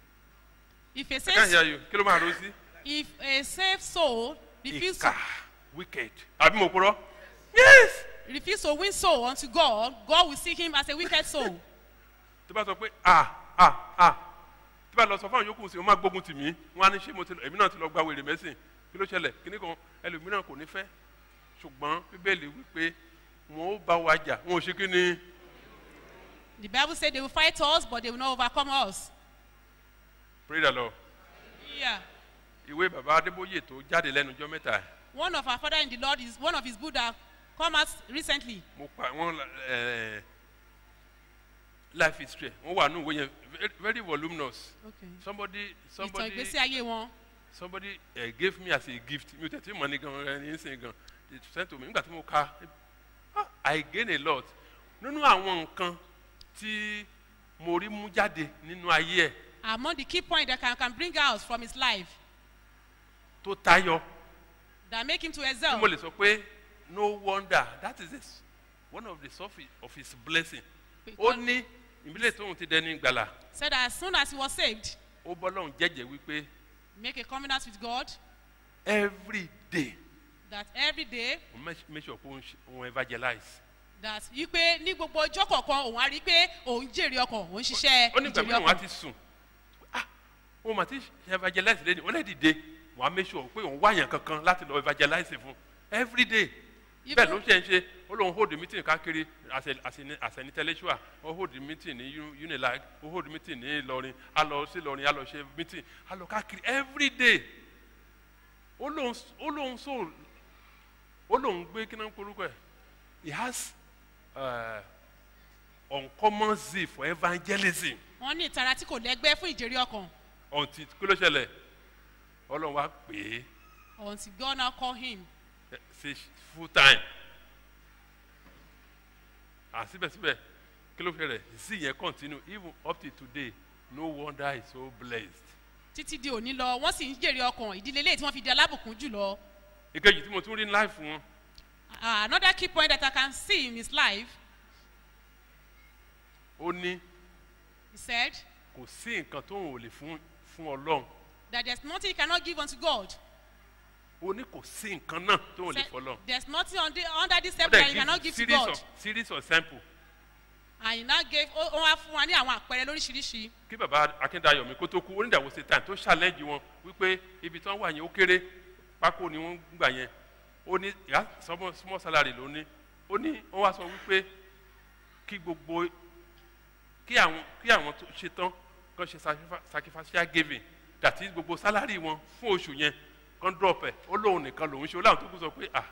If a I can't hear safe, you kí ló máa ro sí. if a safe soul refuse ìkà to, wicked àbí mo purọ́ yes refuse to win soul unto God, God will see him as a wicked soul. tó bá sọ pé ah ah ah tó bá lọ sọ fáwọn yòókù sí wọn máa gbógun tì mí wọn á ní ṣé mo ti lọ èmi náà ti lọ gba wèrè mẹ́sìn kí ló ṣẹlẹ̀ kíní kan ẹlòmíràn kò ní fẹ́ ṣùgbọ́n bíbélì wípé wọn ó bá wa jà wọn ò ṣe kí ni The Bible said they will fight us, but they will not overcome us. pray the lord Yeah. ìwé bàbá adébóyè tó jáde lẹ́nu ọjọ́ mẹ́ta ẹ̀ One of our father in the Lord is one of his Buddha come out recently. mo pa wọn ẹ life history wọn wà nù ìwé yẹn very- very voluminous Okay. somebody Ìtàn somebody ìgbésí ayé wọn. somebody uh, gave me as a gift mi ò tẹ̀ tí mọ̀ ní gan ẹni ń sìn gan they sent to me nígbà tí mo ka ah, i gain a lot nínú àwọn nǹkan tí mo rí mú jáde nínú ayé ẹ̀ Among the key points that can, can bring out from his life tó tayọ that make him to tí excel. mo lè sọ pé no wonder that is his, one of the source of his blessing ó Because- ní ìbílẹ̀ tóun ti dẹni gbàlà Said that as soon as he was saved, ó bọ́lọ́hún jẹ́jẹ́ wípé make a covenant with God every day that every day òun make- make sure pé òun ṣe- òun evangelize that yí pé ní gbogbo ọjọ́ kọ̀ọ̀kan òun á rí i pé òun jèrè ọkàn òun ṣiṣẹ́ ó ní ìgbà ìjèrè mìíràn wọn á ọkàn. ti sùn ah òun mà ti ṣe evangelize lẹ́nu ó lè dìde wọn á make sure pé òun wáyàn kankan láti lọ evangelize fún every day bẹ́ẹ̀ ló ṣe ń ṣe ó lóun hold meeting káàkiri as a- as a- as an intellectual ó hold meeting ní Uni- unilag ó hold meeting ní Ìlọrin á lọ sí Ìlọrin á lọ ṣe meeting á lọ káàkiri every day ó lóun ó lóun so ó lóun gbé kí náà ń porúkọ ẹ̀ he has uh, uncommon zeal for evangelism wọ́n ní ìtara tí kò lẹ́gbẹ́ fún ìjèrè ọkàn until kí ló ṣẹlẹ̀ ọlọ́run wá pè é until God now call him. ẹ, sí full time and síbẹ̀síbẹ̀ kí ló ṣẹlẹ̀ zeal yẹn continue even up till today no wonder he so blessed. títí di òní lọ wọ́n sì ń jèrè ọkàn ìdílé ilé tí wọ́n fi di alábùkún jùlọ. ìkejì tí mo tún rí ní láì fún wọn Uh, another key point that I can see in his life, ó ní he said kò sí nǹkan tó ń lè fún fún ọlọ́run that there's nothing he cannot give unto God. ó ní kò sí nǹkan náà tó ń lè Said, fọlọ́run. there's nothing on the, under this ó table that dẹ̀ he cannot give give to series God. of series of sample and he now gave ó ó wá fún wa ní àwọn àpẹẹrẹ lóríṣiríṣi kí baba akíndayọ̀ mi kó tó kú onídàwọ̀ ṣe tàn tó challenge wọn wípé ibi tí wọ́n wà yẹn ó kéré pákó ni wọ́n gbà yẹn ó ní ìyá small small salary ló ní ó ní wọ́n wá sọ wípé kí gbogbo kí àwọn kí àwọn tó ṣe tán kán ṣe sacrifi- sacrificial giving that is gbogbo salary wọn fún oṣù yẹn kán drop ẹ̀ ó lóun nìkan lòun ṣe ó láwọn tó kù sọ pé ah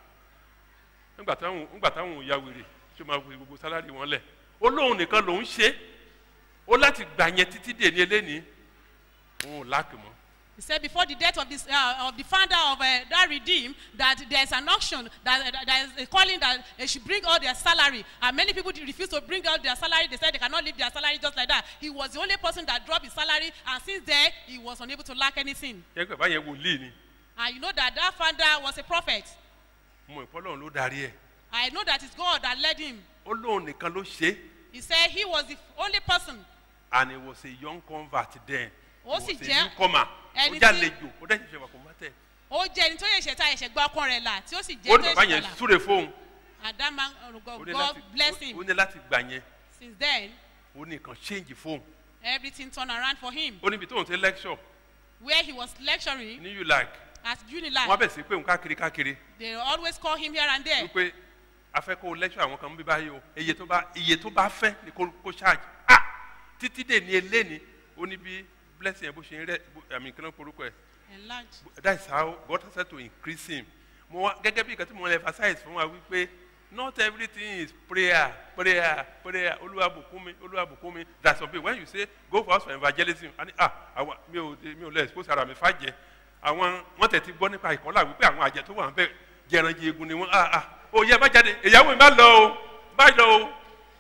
nígbà táwọn nígbà táwọn ò ya wèrè ṣé máa fi gbogbo salary wọn lẹ̀ ó lóun nìkan lòun ṣe ó láti gbà yẹn títí dè ní eléyìí òun ò láàkì mọ́ he said before the death of this uh, of the founder of uh, that redeem that there is an auction that that there is a calling that they should bring all their salary and many people refuse to bring out their salary they said they cannot leave their salary just like that he was the only person that dropped his salary and since then he was unable to lack anything yẹn pé báyẹn wòlíì ni and you know that that founder was a prophet mo ìpọ́lọ́run ló darí ẹ̀ i know that it's god that led him ó lóun nìkan ló ṣe é he said he was the only person and he was a young convert then Ó he sì was a jẹ́ newcomer ó ẹni tí- jàlejò ó dẹ̀ ṣẹ̀ṣẹ̀ wà converted ó jẹ́ ẹni tó yẹ ṣẹ̀ta ẹ̀ṣẹ̀ gba ọkàn rẹ̀ là tí ó sì ó jẹ́ ní tó bàbá yẹ yẹn ṣẹ̀ta là súre fóun and that man uh, ó god, ní god láti bless ó- him ó ní láti gbà yẹn since then ó ní nǹkan change fóun everything turned around for him ó níbi tóun ti lecture where he was lecturing ní ulag at wọ́n unilag bẹ̀ sí pé òun káàkiri káàkiri they always call him here and there wípé afẹ́ kó lecture àwọn kan bí báyìí o iye tó bá iye tó bá fẹ́ ni kó kó charge ah títí dè ní eléni ó ní bí blessing yẹn bó ṣe ń rẹ àmì kí ló ń porúkọ ẹ̀ enlarge that is how God has said to increase him mo wá gẹ́gẹ́ bí nǹkan tí mo emphasize fún wa wípé not everything is prayer prayer prayer olúwa bùkún mi olúwa bùkún mi that's some people when you say go for us for evangelism and ah àwa mi ò mi ò lè expose ara mi fàjẹ́ àwọn wọ́n tẹ̀ ti gbọ́ nípa ìkọ́lá wípé àwọn àjẹ tó wà ń bẹ̀ jẹranjẹ egun ni wọ́n ah ah ó yẹ bá jáde ìyàwó mi má lọ o má lọ o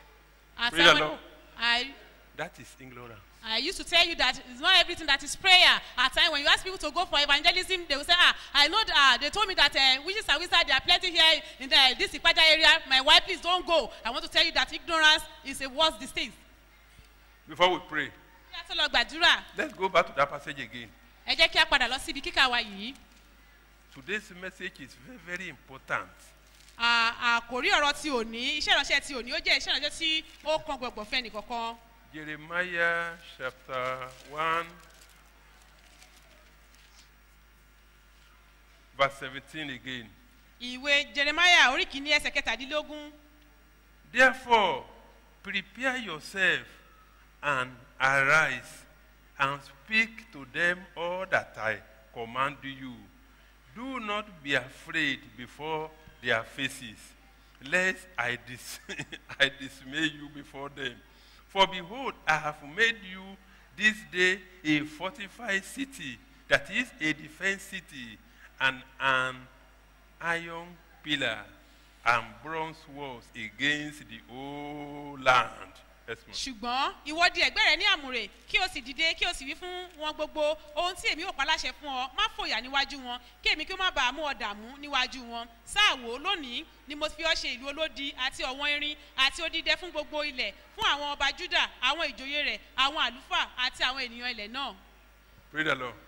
I Praise said the when- Lord. I that is ignorance. I used to tell you that it's not everything that is prayer. At times when you ask people to go for evangelism, they will say, ah, I know that uh, they told me that uh, witches and wizards, they are plenty here in the, this Ipaja area. My wife, please don't go. I want to tell you that ignorance is a worse disease. before we pray Kí a tó lọ gbàdúrà, let's go back to that passage again ẹ jẹ́ kí a padà lọ síbi kíkà wa yìí. today's message is very very important. À- Àkòrí ọ̀rọ̀ ti òní, iṣẹ́ ìránṣẹ́ ti òní, ó jẹ́ iṣẹ́ ìránṣẹ́ tí ó kan gbọ̀ngbọ̀n fẹ́ nìkankan. Jeremiah chapter 1, verse 17 again. Ìwé Jeremiah orí kìíní ẹsẹ̀ kẹtàdínlógún. Therefore, prepare yourself and arise and speak to them all that I command you. Do not be afraid before their faces, lest I, dis- I dismay you before them. For behold, I have made you this day a fortified city, that is a defense city, and an iron pillar and bronze walls against the whole land. Yes, ma'am. ṣùgbọ́n ìwọ di ẹ̀gbẹ́ rẹ ní àmùrè kí o sì dìde kí o sì wí fún wọn gbogbo ohun tí èmi ò pa láṣẹ fún ọ má fòyà níwájú wọn kí èmi kí ó má bàa mú ọ dààmú níwájú wọn sáà wò ó lónìí ni mo fi ọ ṣe ìlú olódi àti ọ̀wọ́n irin àti odídẹ fún gbogbo ilẹ̀ fún àwọn ọba juda àwọn ìjòyè rẹ̀ àwọn àlùfáà àti àwọn ènìyàn ilẹ̀ náà Praise the Lord.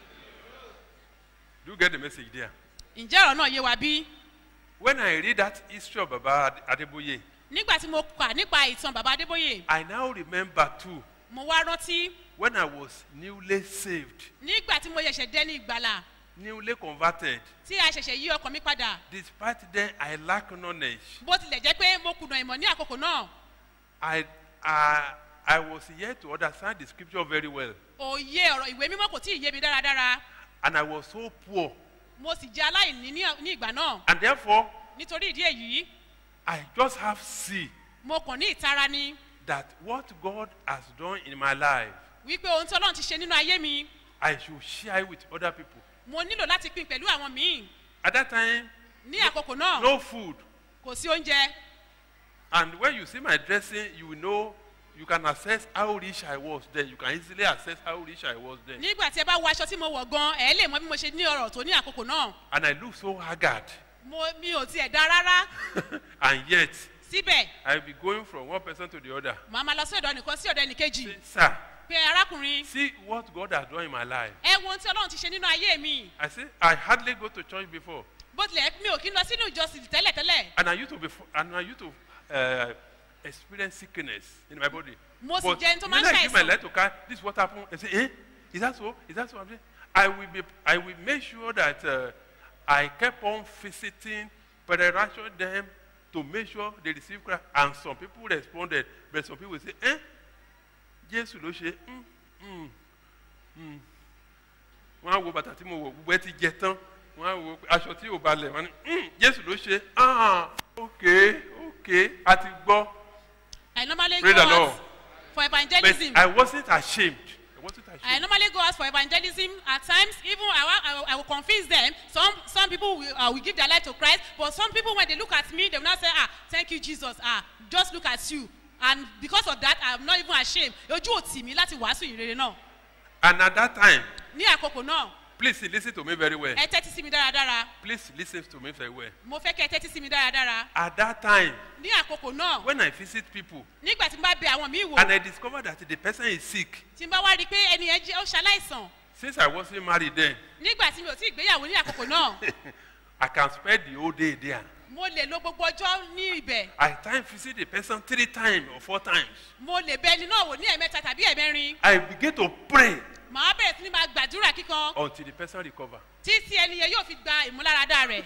Do you get the message there? ǹjẹ́ ọ̀rọ̀ náà yé wa bí? When I read that history of Baba Ade- Adeboye, nígbà tí mo kà nípa ìtàn bàbá adébóyè I now remember too mo wá rántí when I was newly saved, nígbà tí mo ṣẹ̀ṣẹ̀ dẹ́ ní ìgbàlà newly converted. tí a ṣẹ̀ṣẹ̀ yí ọkàn mi padà Despite then I lack knowledge, bó tilẹ̀ jẹ́ pé mo kùnà ìmọ̀ ní àkókò náà I, I, I was yet to understand the scripture very well. òye ọ̀rọ̀ ìwé mímọ́ kò tí ì yé mi dáradára And I was so poor. mo sì jẹ́ aláìní ní ní ìgbà náà And therefore, nítorí ìdí èyí I just have see mo kàn ní ìtara ni that what God has done in my life, wípé ohun tí ọlọ́run ti ṣe nínú ayé mi I should share it with other people. mo nílò láti pín pẹ̀lú àwọn míì At that time, ní àkókò náà no food. kò sí oúnjẹ And when you see my dressing, you will know, you can assess how rich I was then. You can easily assess how rich I was then. nígbà tí ẹ bá wo aṣọ tí mo wọ̀ gan ẹ̀ lè mọ bí mo ṣe ní ọ̀rọ̀ tó ní àkókò náà And I look so haggard. mo mi ò tiẹ̀ dá rárá and yet, síbẹ̀ I'll be going from one person to the other. màá máa lọ sí ọ̀dọ̀ nìkan sí ọ̀dọ̀ ẹnìkejì Say, Sir, pé arákùnrin see what God has done in my life. ẹ wo ohun tí ọlọ́run ti ṣe nínú ayé mi I say, I hardly go to church before. bó tilẹ̀ mi ò kí ń lọ sínú ìjọsìn tẹ́lẹ̀tẹ́lẹ̀ And I used to be, and I used to uh, experienced sickness in my body. Mo sì but jẹ́ ẹni tó máa ń when I give my ṣàìsàn. life to Christ, this is what happened. I say, eh? Is that so? Is that so? I'm saying, I will be. I will make sure that uh, I kept on visiting, penetrating them to make sure they receive Christ. And some people responded, but some people say, eh? Jésù ló ṣe. Mm, mm, mm. Wọ́n á wo bàtà tí mo wọ̀ gbogbo ẹ ti jẹ tán. Wọ́n á wo aṣọ tí ò balẹ̀. Wọ́n á ní, mm, Jésù ló ṣe. Ah, okay, okay, a ti gbọ́. I normally Praise go the Lord. out for But evangelism. I wasn't ashamed. I wasn't ashamed. I normally go out for evangelism. At times, even I, wa- I, will- I will confuse them. Some some people will, uh, will give their life to Christ, but some people when they look at me, they will not say, "Ah, thank you, Jesus. Ah, just look at you." And because of that, I am not even ashamed. Ojú ò tì mí láti wàásù ìrere náà. And at that time, Ní àkókò náà, please listen to me very well. ẹ tẹ́tí sí mi dáradára. Please listen to me very well. Mo fẹ́ kẹ́ ẹ tẹ́tí sí mi dáradára. At that time, Ní àkókò náà, when I visit people nígbà tí n bá bẹ àwọn míì wò, and I discover that the person is sick, tí n bá wá rí i pé ẹni yẹn jẹ́ ó ṣaláìsàn, since I wasn't married then, nígbà tí mi ò tí ì gbéyàwó ní àkókò náà, I can spend the whole day there. mo lè lo gbogbo ọjọ́ ní ibẹ̀. I time visit the person three times or four times. mo lè bẹ ẹni náà wò ní ẹ̀mẹ́ta tàbí ẹ̀mẹ́rin I begin to pray màá bẹ̀rẹ̀ sí ni máa gbàdúrà kíkan until the person recover. títí ẹni yẹn yóò fi gba ìmúláradá rẹ̀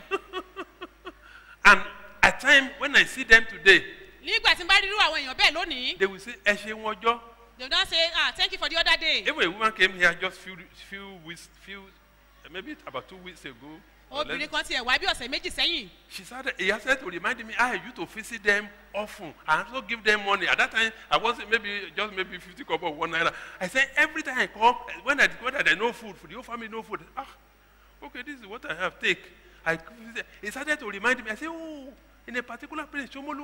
And at time when I see them today, nígbà tí n bá rírú àwọn èèyàn bẹ́ẹ̀ lónìí they will say, "Ẹ ṣe wọn jọ." they don say ah thank you for the other day Even a woman came here just few few weeks, few maybe about two weeks ago. or less obìnrin kan tiẹ̀ wá bí ọ̀sẹ̀ méjì sẹ́yìn She said he has said to remind me I used to visit them often and also give them money. At that time, I was maybe just maybe 50 kobo one naira. I said every time I come, when I discover that there no food for the whole family, no food. Ah, okay, this is what I have. Take. I visit- he started to remind me. I said, oh, in a particular place, Chomolu.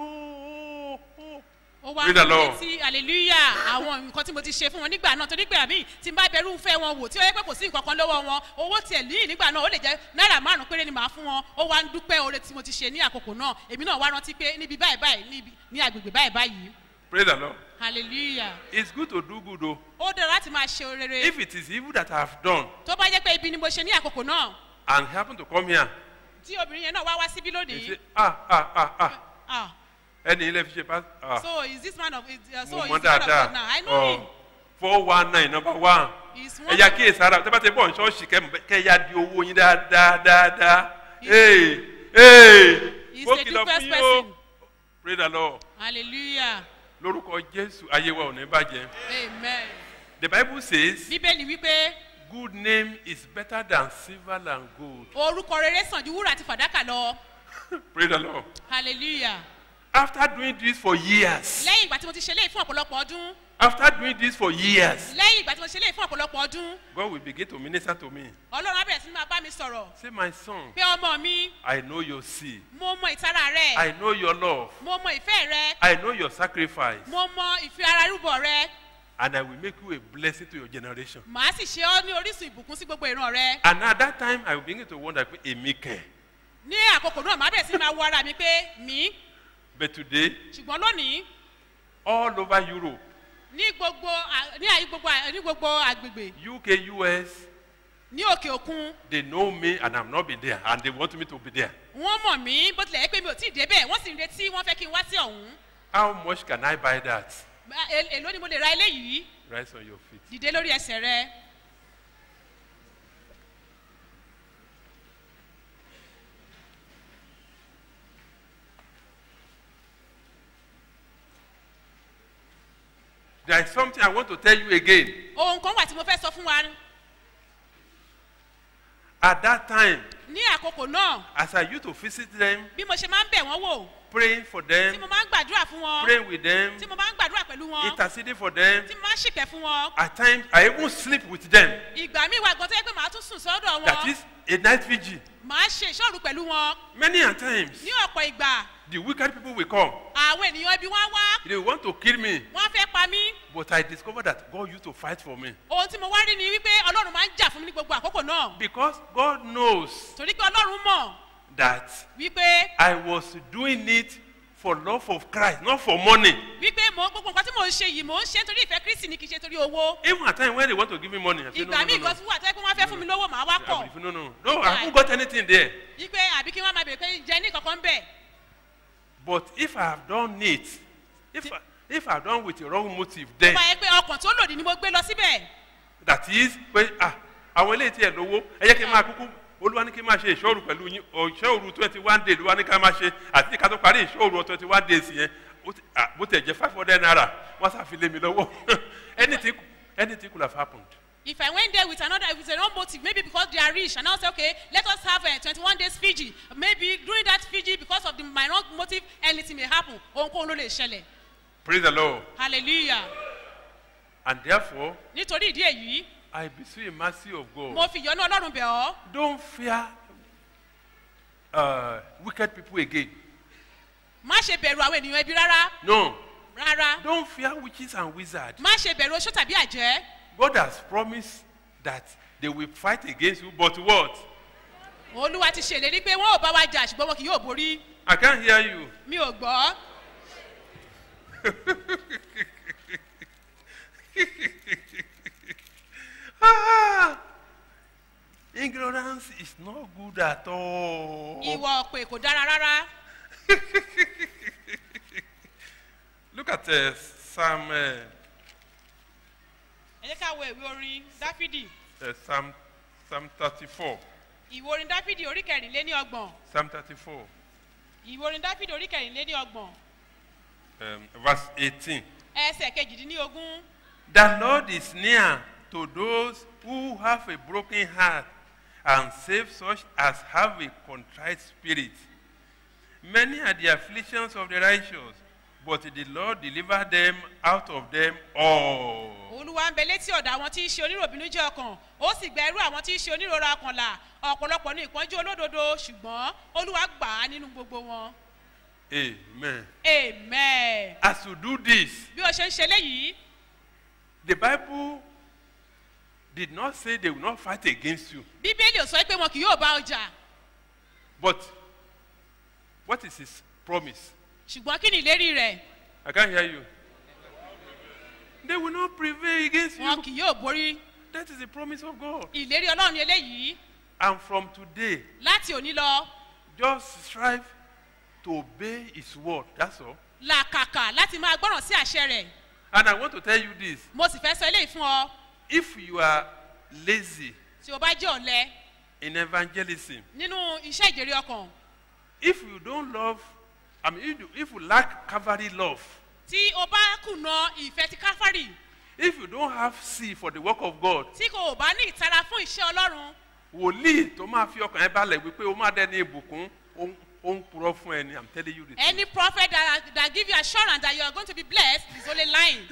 Oh, oh. ó wá Praise the ń Lord. létí hallelujah àwọn nǹkan tí mo ti ṣe fún wọn nígbà náà torí pé àmì tí n bá bẹ̀rù ń fẹ́ wọn wò tí ó yẹ pé kò sí nǹkan kan lọ́wọ́ wọn owó tiẹ̀ lẹ́yìn nígbà náà ó lè jẹ́ náírà márùn péré ni màá fún wọn ó wá ń dúpẹ́ oore tí mo ti ṣe ní àkókò náà èmi náà wá rántí pé níbi báyìí báyìí níbi ní agbègbè báyìí báyìí Praise the Lord. hallelujah It's good to do good, though. ó dára láti máa ṣe rere If it is evil that I have done tó bá jẹ́ pé ibi ni mo ṣe ní àkókò náà and happen to come here, tí obìnrin yẹn náà wá wá síbí they lónìí say, ah, ah, ah, ah. ah Ẹni ilé fi ṣe pass. Ah. so is this man of is, uh, so mo is mọ the man of God now dáadáa I know him four one nine number one He's one ẹ̀yà kíyè sára tẹ́ bá ti bọ̀ ní ṣọ́ọ̀ṣì kẹ́ ya di owó yín dáadáa dáadáa ee ee He's ó the kìlọ̀ deepest fún yín o person. pray the lord hallelujah lórúkọ jésù ayé wa ò ní bàjẹ́ amen the bible says bíbélì wípé good name is better than silver and gold orúkọ rere sàn ju wúrà àti fàdákà lọ pray the lord hallelujah after doing this for years lẹ́yìn ìgbà tí mo ti ṣe léyìí fún ọ̀pọ̀lọpọ̀ ọdún after doing this for years lẹ́yìn ìgbà tí mo ṣe léyìí fún ọ̀pọ̀lọpọ̀ ọdún god will begin to minister to me ọlọ́run á bẹ̀rẹ̀ sí ní máa bá mi sọ̀rọ̀ say my son pé ọmọ mi i know your sin mo mọ ìtara rẹ i know your love mo mọ ìfẹ́ rẹ I know your sacrifice, mo mọ ìfi ara rúbọ rẹ and I will make you a blessing to your generation. màá sì ṣe ọ́ ní orísun ìbùkún sí gbogbo ìran rẹ And at that time, I will begin to wonder, pé èmi kẹ̀. ní àkókò náà màá bẹ̀rẹ̀ sí ní máa wo ara mi pé mi But today, ṣùgbọ́n lónìí all over Europe, ní gbogbo à- ní àyí gbogbo à- ní gbogbo àgbègbè UK, US, ní òkè òkun they know me and I'm not been there, and they want me to be there. wọ́n mọ̀ mí bó tilẹ̀ yẹ pé mi ò tí ì débẹ̀ wọ́n sì ń retí wọ́n fẹ́ kí n wá sí ọ̀hún How much can I buy that? Bá- è- èló ni mo lè ra eléyìí Rise on your feet. dìde lórí ẹsẹ̀ rẹ There is something I want to tell you again. ohun kan wà tí mo fẹ́ sọ fún wa At that time, ní àkókò náà as I used to visit them, bí mo ṣe máa ń bẹ̀ wọ́n wò praying for tí them, mo máa ń gbàdúrà fún wọn praying with them, tí mo máa ń gbàdúrà pẹ̀lú wọn interceding for them, tí mo máa ń ṣìpẹ̀ fún wọn at times I even sleep with them. ìgbà míì wà gan tó yẹ pé màá tún sùn sọ́dọ̀ That wọn is a night vigil. màá ṣe ìṣòro pẹ̀lú wọn Many a times, ní ọ̀pọ̀ ìgbà the wicked people will come. àwọn ènìyàn ibi wọn wá They want to kill me. wọn fẹ́ pa mí But I discovered that God used to fight for me. ohun tí mo wá rí ni wípé ọlọ́run máa ń jà fún mi ní gbogbo àkókò náà Because God knows torí pé ọlọ́run mọ̀ that wípé I was doing it for love of Christ, not for money. wípé mo gbogbo nǹkan tí mò ń ṣe yìí mò ń ṣe nítorí ìfẹ́ kristi ni kì í ṣe torí owó Even at times when they want to give me money, I say, no, ìgbà no, míì no, gan no. tí wà tó yẹ pé wọ́n fẹ́ fún mi lówó màá wá I kọ̀ believe, no, no, no, I haven't got anything there. wípé àbí kí wọ́n máa bèrè pé jẹ́ ní kankan bẹ̀ But if I have done it if I, if I done with a wrong motive tó then bá yẹ pé ọkàn tó lòdì ni mo gbé lọ síbẹ̀ that is pé ah àwọn eléyìí tiẹ̀ lówó ẹ jẹ́ kí n máa kúkú olúwa ní kí n máa ṣe ìṣòro pẹ̀lú yín ọ̀ ìṣòro twenty one days olúwa ní ká máa ṣe àti ká tó parí ìṣòro twenty one days yẹn ó ti- ah, bó tẹ̀ jẹ́ five hundred naira wọ́n ṣàfilé mi lọ́wọ́ anything anything could have happened. if i went there with another with a wrong motive maybe because they are rich and i say okay let us have a twenty-one days fiji maybe during that fiji because of the my wrong motive anything may happen ohunkóhun ló lè ṣẹlẹ̀ praise the lord hallelujah and therefore nítorí ìdí èyí I beseech the mercy of God. mo fi ìyọ́nú ọlọ́run bẹ̀ ọ́ Don't fear uh, wicked people again. má ṣe bẹ̀rù àwọn ènìyàn ẹbí rárá No, rárá don't fear witches and wizards. má ṣe bẹ̀rù oṣó tàbí àjẹ́ God has promised that they will fight against you, but what? olúwa ti ṣèlérí pé wọn ò bá wa jà ṣùgbọ́n wọn kì yóò borí I can't hear you. mi ò gbọ́ Ah, ignorance is not good at all. ìwọ ọ̀pẹ kò dára rárá Look at uh, Psalm, uh, ẹ jẹ́ ká wo ìwé orin dáfídì uh, Psalm, Psalm 34. ìwé orin dáfídì orí kẹrìnléní ọgbọ̀n Psalm 34, ìwé orin dáfídì orí kẹrìnléní ọgbọ̀n um, verse 18. ẹsẹ̀ kejìdínlógún The Lord is near to those who have a broken heart and save such as have a contrite spirit. Many are the afflictions of the righteous, but the Lord deliver them out of them all. olúwa ń bẹ létí ọ̀dọ̀ àwọn tí í ṣe oníròbìnú jẹ́ ọkàn ó sì gba irú àwọn tí í ṣe onírora ọkàn là ọ̀pọ̀lọpọ̀ ní ìpọ́njú olódodo ṣùgbọ́n olúwa gbà á nínú gbogbo wọn Amen. amen As you do this, bí o ṣe ń ṣe léyìí the Bible did not say they will not fight against you, bíbélì ò sọ pé wọn kì yóò bá ọjà but what is his promise? ṣùgbọ́n kí ni ìlérí rẹ̀ I can't hear you. They will not prevail against wọn you. kì yóò borí That is the promise of God. ìlérí ọlọ́run ni eléyìí And from today, láti òní lọ just strive to obey His word. That's all. làkàkà láti máa gbọ́ràn sí àṣẹ rẹ̀ And I want to tell you this mo sì fẹ́ sọ eléyìí fún ọ if you are lazy tí o bá jẹ́ ọ̀lẹ in evangelism, nínú iṣẹ́ ìjèrè ọkàn if you don't love, I mean, if you, if you lack Calvary love, tí o bá kùnà ìfẹ́ ti káfárì if you don't have see for the work of God, tí kò bá ní ìtara fún iṣẹ́ ọlọ́run wòlíì tó máa fi ọkàn ẹ balẹ̀ wípé o máa dẹni ìbùkún ó ń- ó ń purọ́ fún ẹni i'm telling you the truth. any prophet that that give you assurance that you are going to be blessed is only lying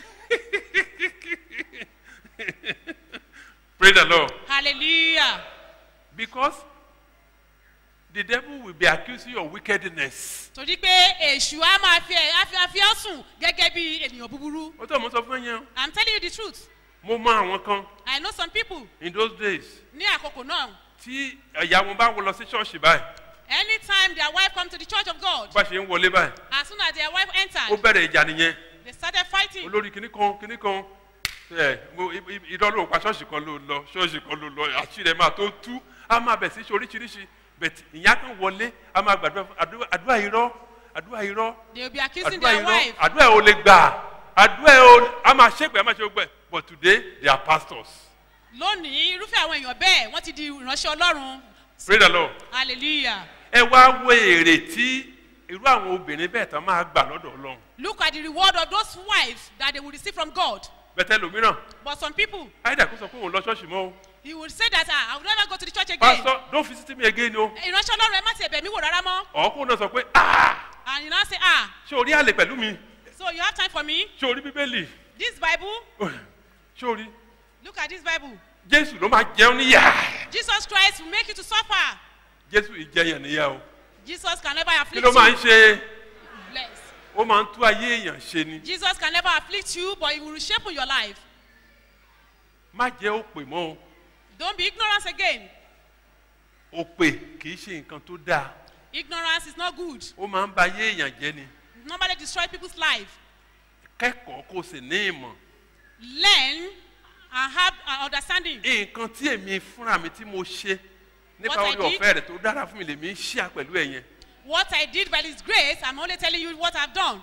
Praise the Lord. hallelujah Because the devil will be accusing you of wickedness. torí pé èṣù á máa fi ẹ á fi á fi ọ́ sùn gẹ́gẹ́ bí ènìyàn búburú ó tọ́ mo sọ fún yẹn i'm telling you the truth mo mọ àwọn kan i know some people in those days ní àkókò náà tí ẹ̀yà wọn bá wọ lọ sí ṣọ́ọ̀ṣì báyìí anytime their wife come to the church of god bá ṣe ń wọlé báyìí as soon as their wife ó entered bẹ̀rẹ̀ ìjà nìyẹn they started fighting olórí kìnnì kan kìnnì kan ẹ mo i- i- irọ́ ló pa ṣọ́ọ̀ṣì kan ló lọ ṣọ́ọ̀ṣì kan ló lọ àṣírí ẹ̀ máa tó tú á máa bẹ̀ sí ṣe oríṣiríṣi bẹ̀tì ìyá kan wọlé á máa gbàdúrà fún- àdúrà- àdúrà irọ́ àdúrà irọ́ they will be accusing àdúrà their irọ́ wife àdúrà ẹ̀ ò lè gbà àdúrà ẹ̀ ò á máa ṣépè á máa ṣe gbẹ but today they are pastors lónìí irúfẹ́ àwọn èèyàn bẹ́ẹ̀ wọ́n ti di ìránṣẹ́ ọlọ́run pray the lord hallelujah ẹ wá wo èrè tí irú àwọn obìnrin bẹ́ẹ̀ tán máa gbà lọ́dọ̀ ọlọ́run look at the reward of those wives that they will receive from god bẹ́tẹ̀ lómìíràn but some people àìdá kó sọ pé òun lọ ṣọ́ọ̀ṣì mọ́ o he will say that ah i will never go to the church again pastor don't visit me again o ìránṣẹ́ ọlọ́run ẹ má ti ẹ̀bẹ̀ mi wò rárá mọ́ ọ̀ọ́kùn náà sọ pé ah and you now say ah ṣé o rí àlè pẹ̀lú mi so you have time for me ṣé o rí bíbélì this bible ṣé o rí look at this bible jésù ló máa jẹun níyà jesus christ will make you to suffer jésù ìjẹyàn níyà o jesus can never kí afflict ló máa ń you ṣe bless ó máa ń tú ayé èèyàn ṣe ni jesus can never afflict you but he will reshape your life má jẹ́ òpè mọ́ o don't be ignorant again òpè kì í ṣe nǹkan tó dáa ignorance is not good ó máa ń ba ayé èèyàn jẹ́ ni it normally destroy people's life kẹ́kọ̀ọ́ kó o sì ní ìmọ̀ learn and have an understanding nǹkan tí èmi fúnra mi tí mo ṣe nípa What I orí did? ọ̀fẹ́ rẹ̀ tó dára fún mi lèmi ń ṣíà pẹ̀lú ẹ̀yẹn what i did by his grace i'm only telling you what i've done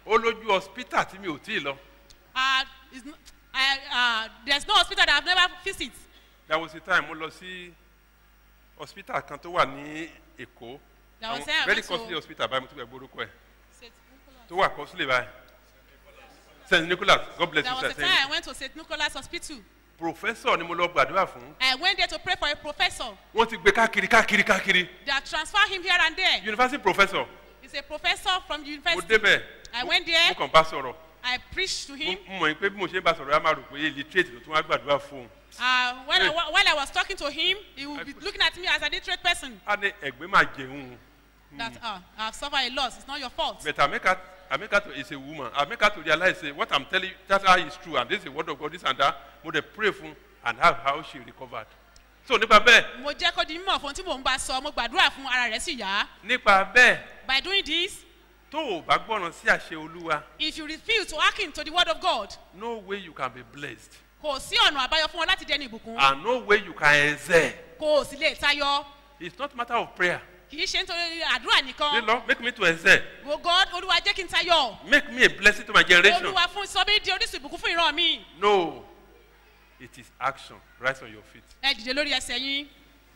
ó lójú hospital tí mi ò tí ì lọ Uh, is n- I, uh, there's no hospital that I've never visited. there was a time mo lọ sí hospital kan tó wà ní èkó There was Àwọn time I very went to- costly hospital báyìí mo tún bẹ̀ gbórúkọ ẹ̀ tó wà costly báyìí st nicholas god bless There you was sir a time I went to St. Nicholas Hospital. professor ni mo lọ gbàdúrà fún I went there to pray for a professor. wọ́n ti gbé káàkiri káàkiri káàkiri They have transferred him here and there. university professor He's a professor from the mo university. débẹ̀ I went mo there. kàn bá sọ̀rọ̀ I preached to mo him. mo mọ̀ pé bí mo ṣe ń bá sọ̀rọ̀ yà máa rò pé illiterate ló tún wá gbàdúrà fún un Uh, when I, Hey. wa- while I was talking to him, he would be I- looking at me as an illiterate person. á ní ẹ̀gbẹ́ máa jẹun That uh, I've suffered a loss. It's not your fault. but ameka ameka to is a woman ameka to realize say what i'm telling you that how is true and this is the word of god this and that mo dey pray fún and how how she recovered so nípa bẹ́ẹ̀ mo jẹ́ kó di mímọ̀ fún tí mò ń bá sọ mo gbàdúrà fún ara rẹ̀ sì yá. nípa bẹ́ẹ̀ by doing this tó o bá gbọ́ràn sí àṣẹ olúwa if you refuse to hearken to the word of God no way you can be blessed kò sí ọ̀nà àbáyọ fún ọ láti dẹni ìbùkún and no way you can excel kò sì lè tayọ it's not matter of prayer kì í ṣe nítorí àdúrà say nìkan lord make me to excel wo God olúwa jẹ́ kí n tayọ make me a blessing to my generation olúwa fún sọ mí di orísun ìbùkún fún ìran mi no it is action rise on your feet ẹ dìde lórí ẹsẹ̀ yín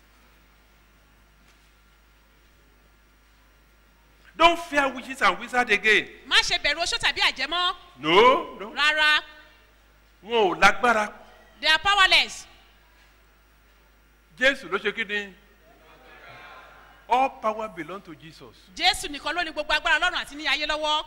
don't fear witches and wizards again má ṣe bẹ̀rù oṣó tàbí àjẹmọ́ no no rárá wọn ò lágbára they are powerless jésù ló ṣe kí ni all power belong to jesus jésù nìkan ló ní gbogbo agbára lọ́rùn àti ní ayé lọ́wọ́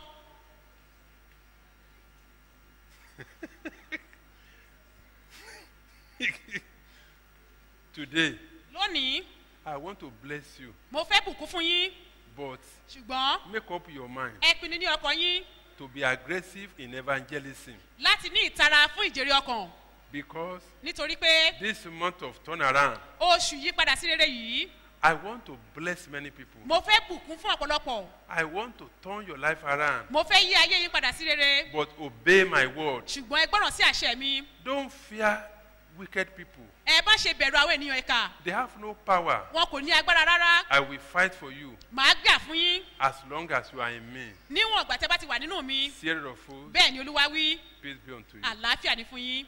today lónìí i want to bless you mo fẹ́ bùkún fún yín but ṣùgbọ́n make up your mind ẹ pinnu ní ọkàn yín to be aggressive in evangelism láti ní ìtara fún ìjèrè ọkàn because nítorí pé this month of turnaround oṣù yí padà sí rere yìí i want to bless many people mo fẹ́ bùkún fún ọ̀pọ̀lọpọ̀ i want to turn your life around mo fẹ́ yí ayé yín padà sí rere but obey my word ṣùgbọ́n ẹ gbọ́ràn sí àṣẹ mi don't fear wicked people ẹ bá ṣe bẹ̀rù àwọn ènìyàn ìka they have no power wọn kò ní agbára rárá i will fight for you màá gbà fún yín as long as you are in me níwọ̀n ìgbà tẹ́ bá ti wà nínú mi Sierra of fools bẹ́ẹ̀ ni olúwa wí peace be unto you àlàáfíà ni fún yín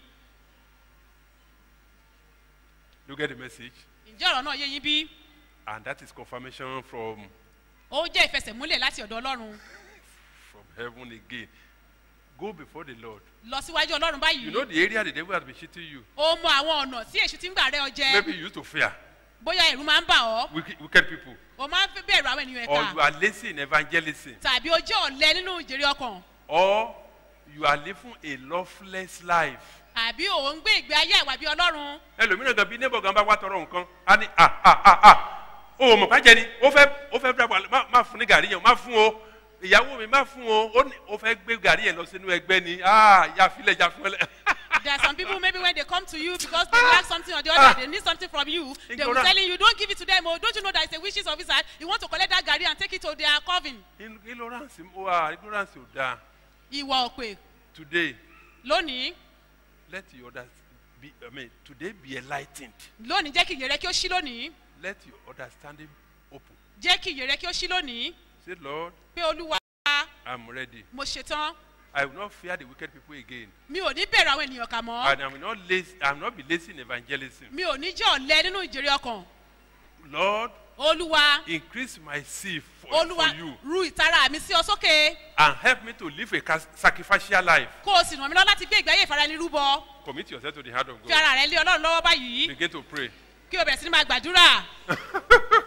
you get the message ǹjẹ́ ọ̀rọ̀ náà yé yín bí and that is confirmation from ó jẹ́ ìfẹsẹ̀múlẹ̀ láti ọ̀dọ̀ ọlọ́run from heaven again go before the lord lọ síwájú ọlọ́run báyìí you know the area the devil has been cheating you ó mọ àwọn ọ̀nà tí èṣù ti ń gbà rẹ ọ jẹ maybe you used to fear bóyá ẹ̀rù máa ń bà ọ́ wicked, wicked people o máa ń fẹ́ bẹ̀rù àwọn ènìyàn or ẹ̀ka you are lazy in evangelism tàbí o jẹ́ ọ̀lẹ nínú ìjèrè ọkàn or you are living a loveless life àbí ò ń gbé ìgbé ayé àwà bí ọlọ́run ẹlòmíràn gan bí neighbor gan bá wá tọrọ nǹkan á ní ah ah ah ah o mọ̀ ká jẹ ni ó fẹ́ ó fẹ́ bíra má má fún ní gàrí yẹn má fún o ìyàwó mi má fún o ó ní ó fẹ́ gbé gàrí yẹn lọ sínú ẹgbẹ́ ni ah ya filẹ̀ ya fún ẹ. there are some people maybe when they come to you because they lack something or the other they need something from you they will Ignorant. telling you don't give it to them oh don't you know that it's a wishes officer you want to collect that garri and take it to their coven In- ignorance wa ignorance ò dáa ìwà òpè today lónìí let your others be i mean today be enlightened lónìí jẹ́ kí ìyèrè kí ó ṣí lónìí let your understanding open jẹ́ kí ìyèrè kí ó ṣí lónìí say lord pé olúwa i'm ready mo ṣetán i will not fear the wicked people again mi ò ní bẹ̀rù àwọn ènìyàn kà mọ́ and i will not lazy i will not be lazy in evangelism mi ò ní jẹ́ ọ̀lẹ nínú ìjèrè ọkàn lord olúwa increase my zeal for, olúwa for you ru ìtara mi sí ọ sókè and help me to live a cas- sacrificial life kó o sì ràn mí lọ láti gbé ìgbé ayé ìfaranirúbọ commit yourself to the hand of fi god ara rẹ lé ọlọ́run lọ́wọ́ báyìí begin to pray kí o bẹ̀rẹ̀ sí ní máa gbàdúrà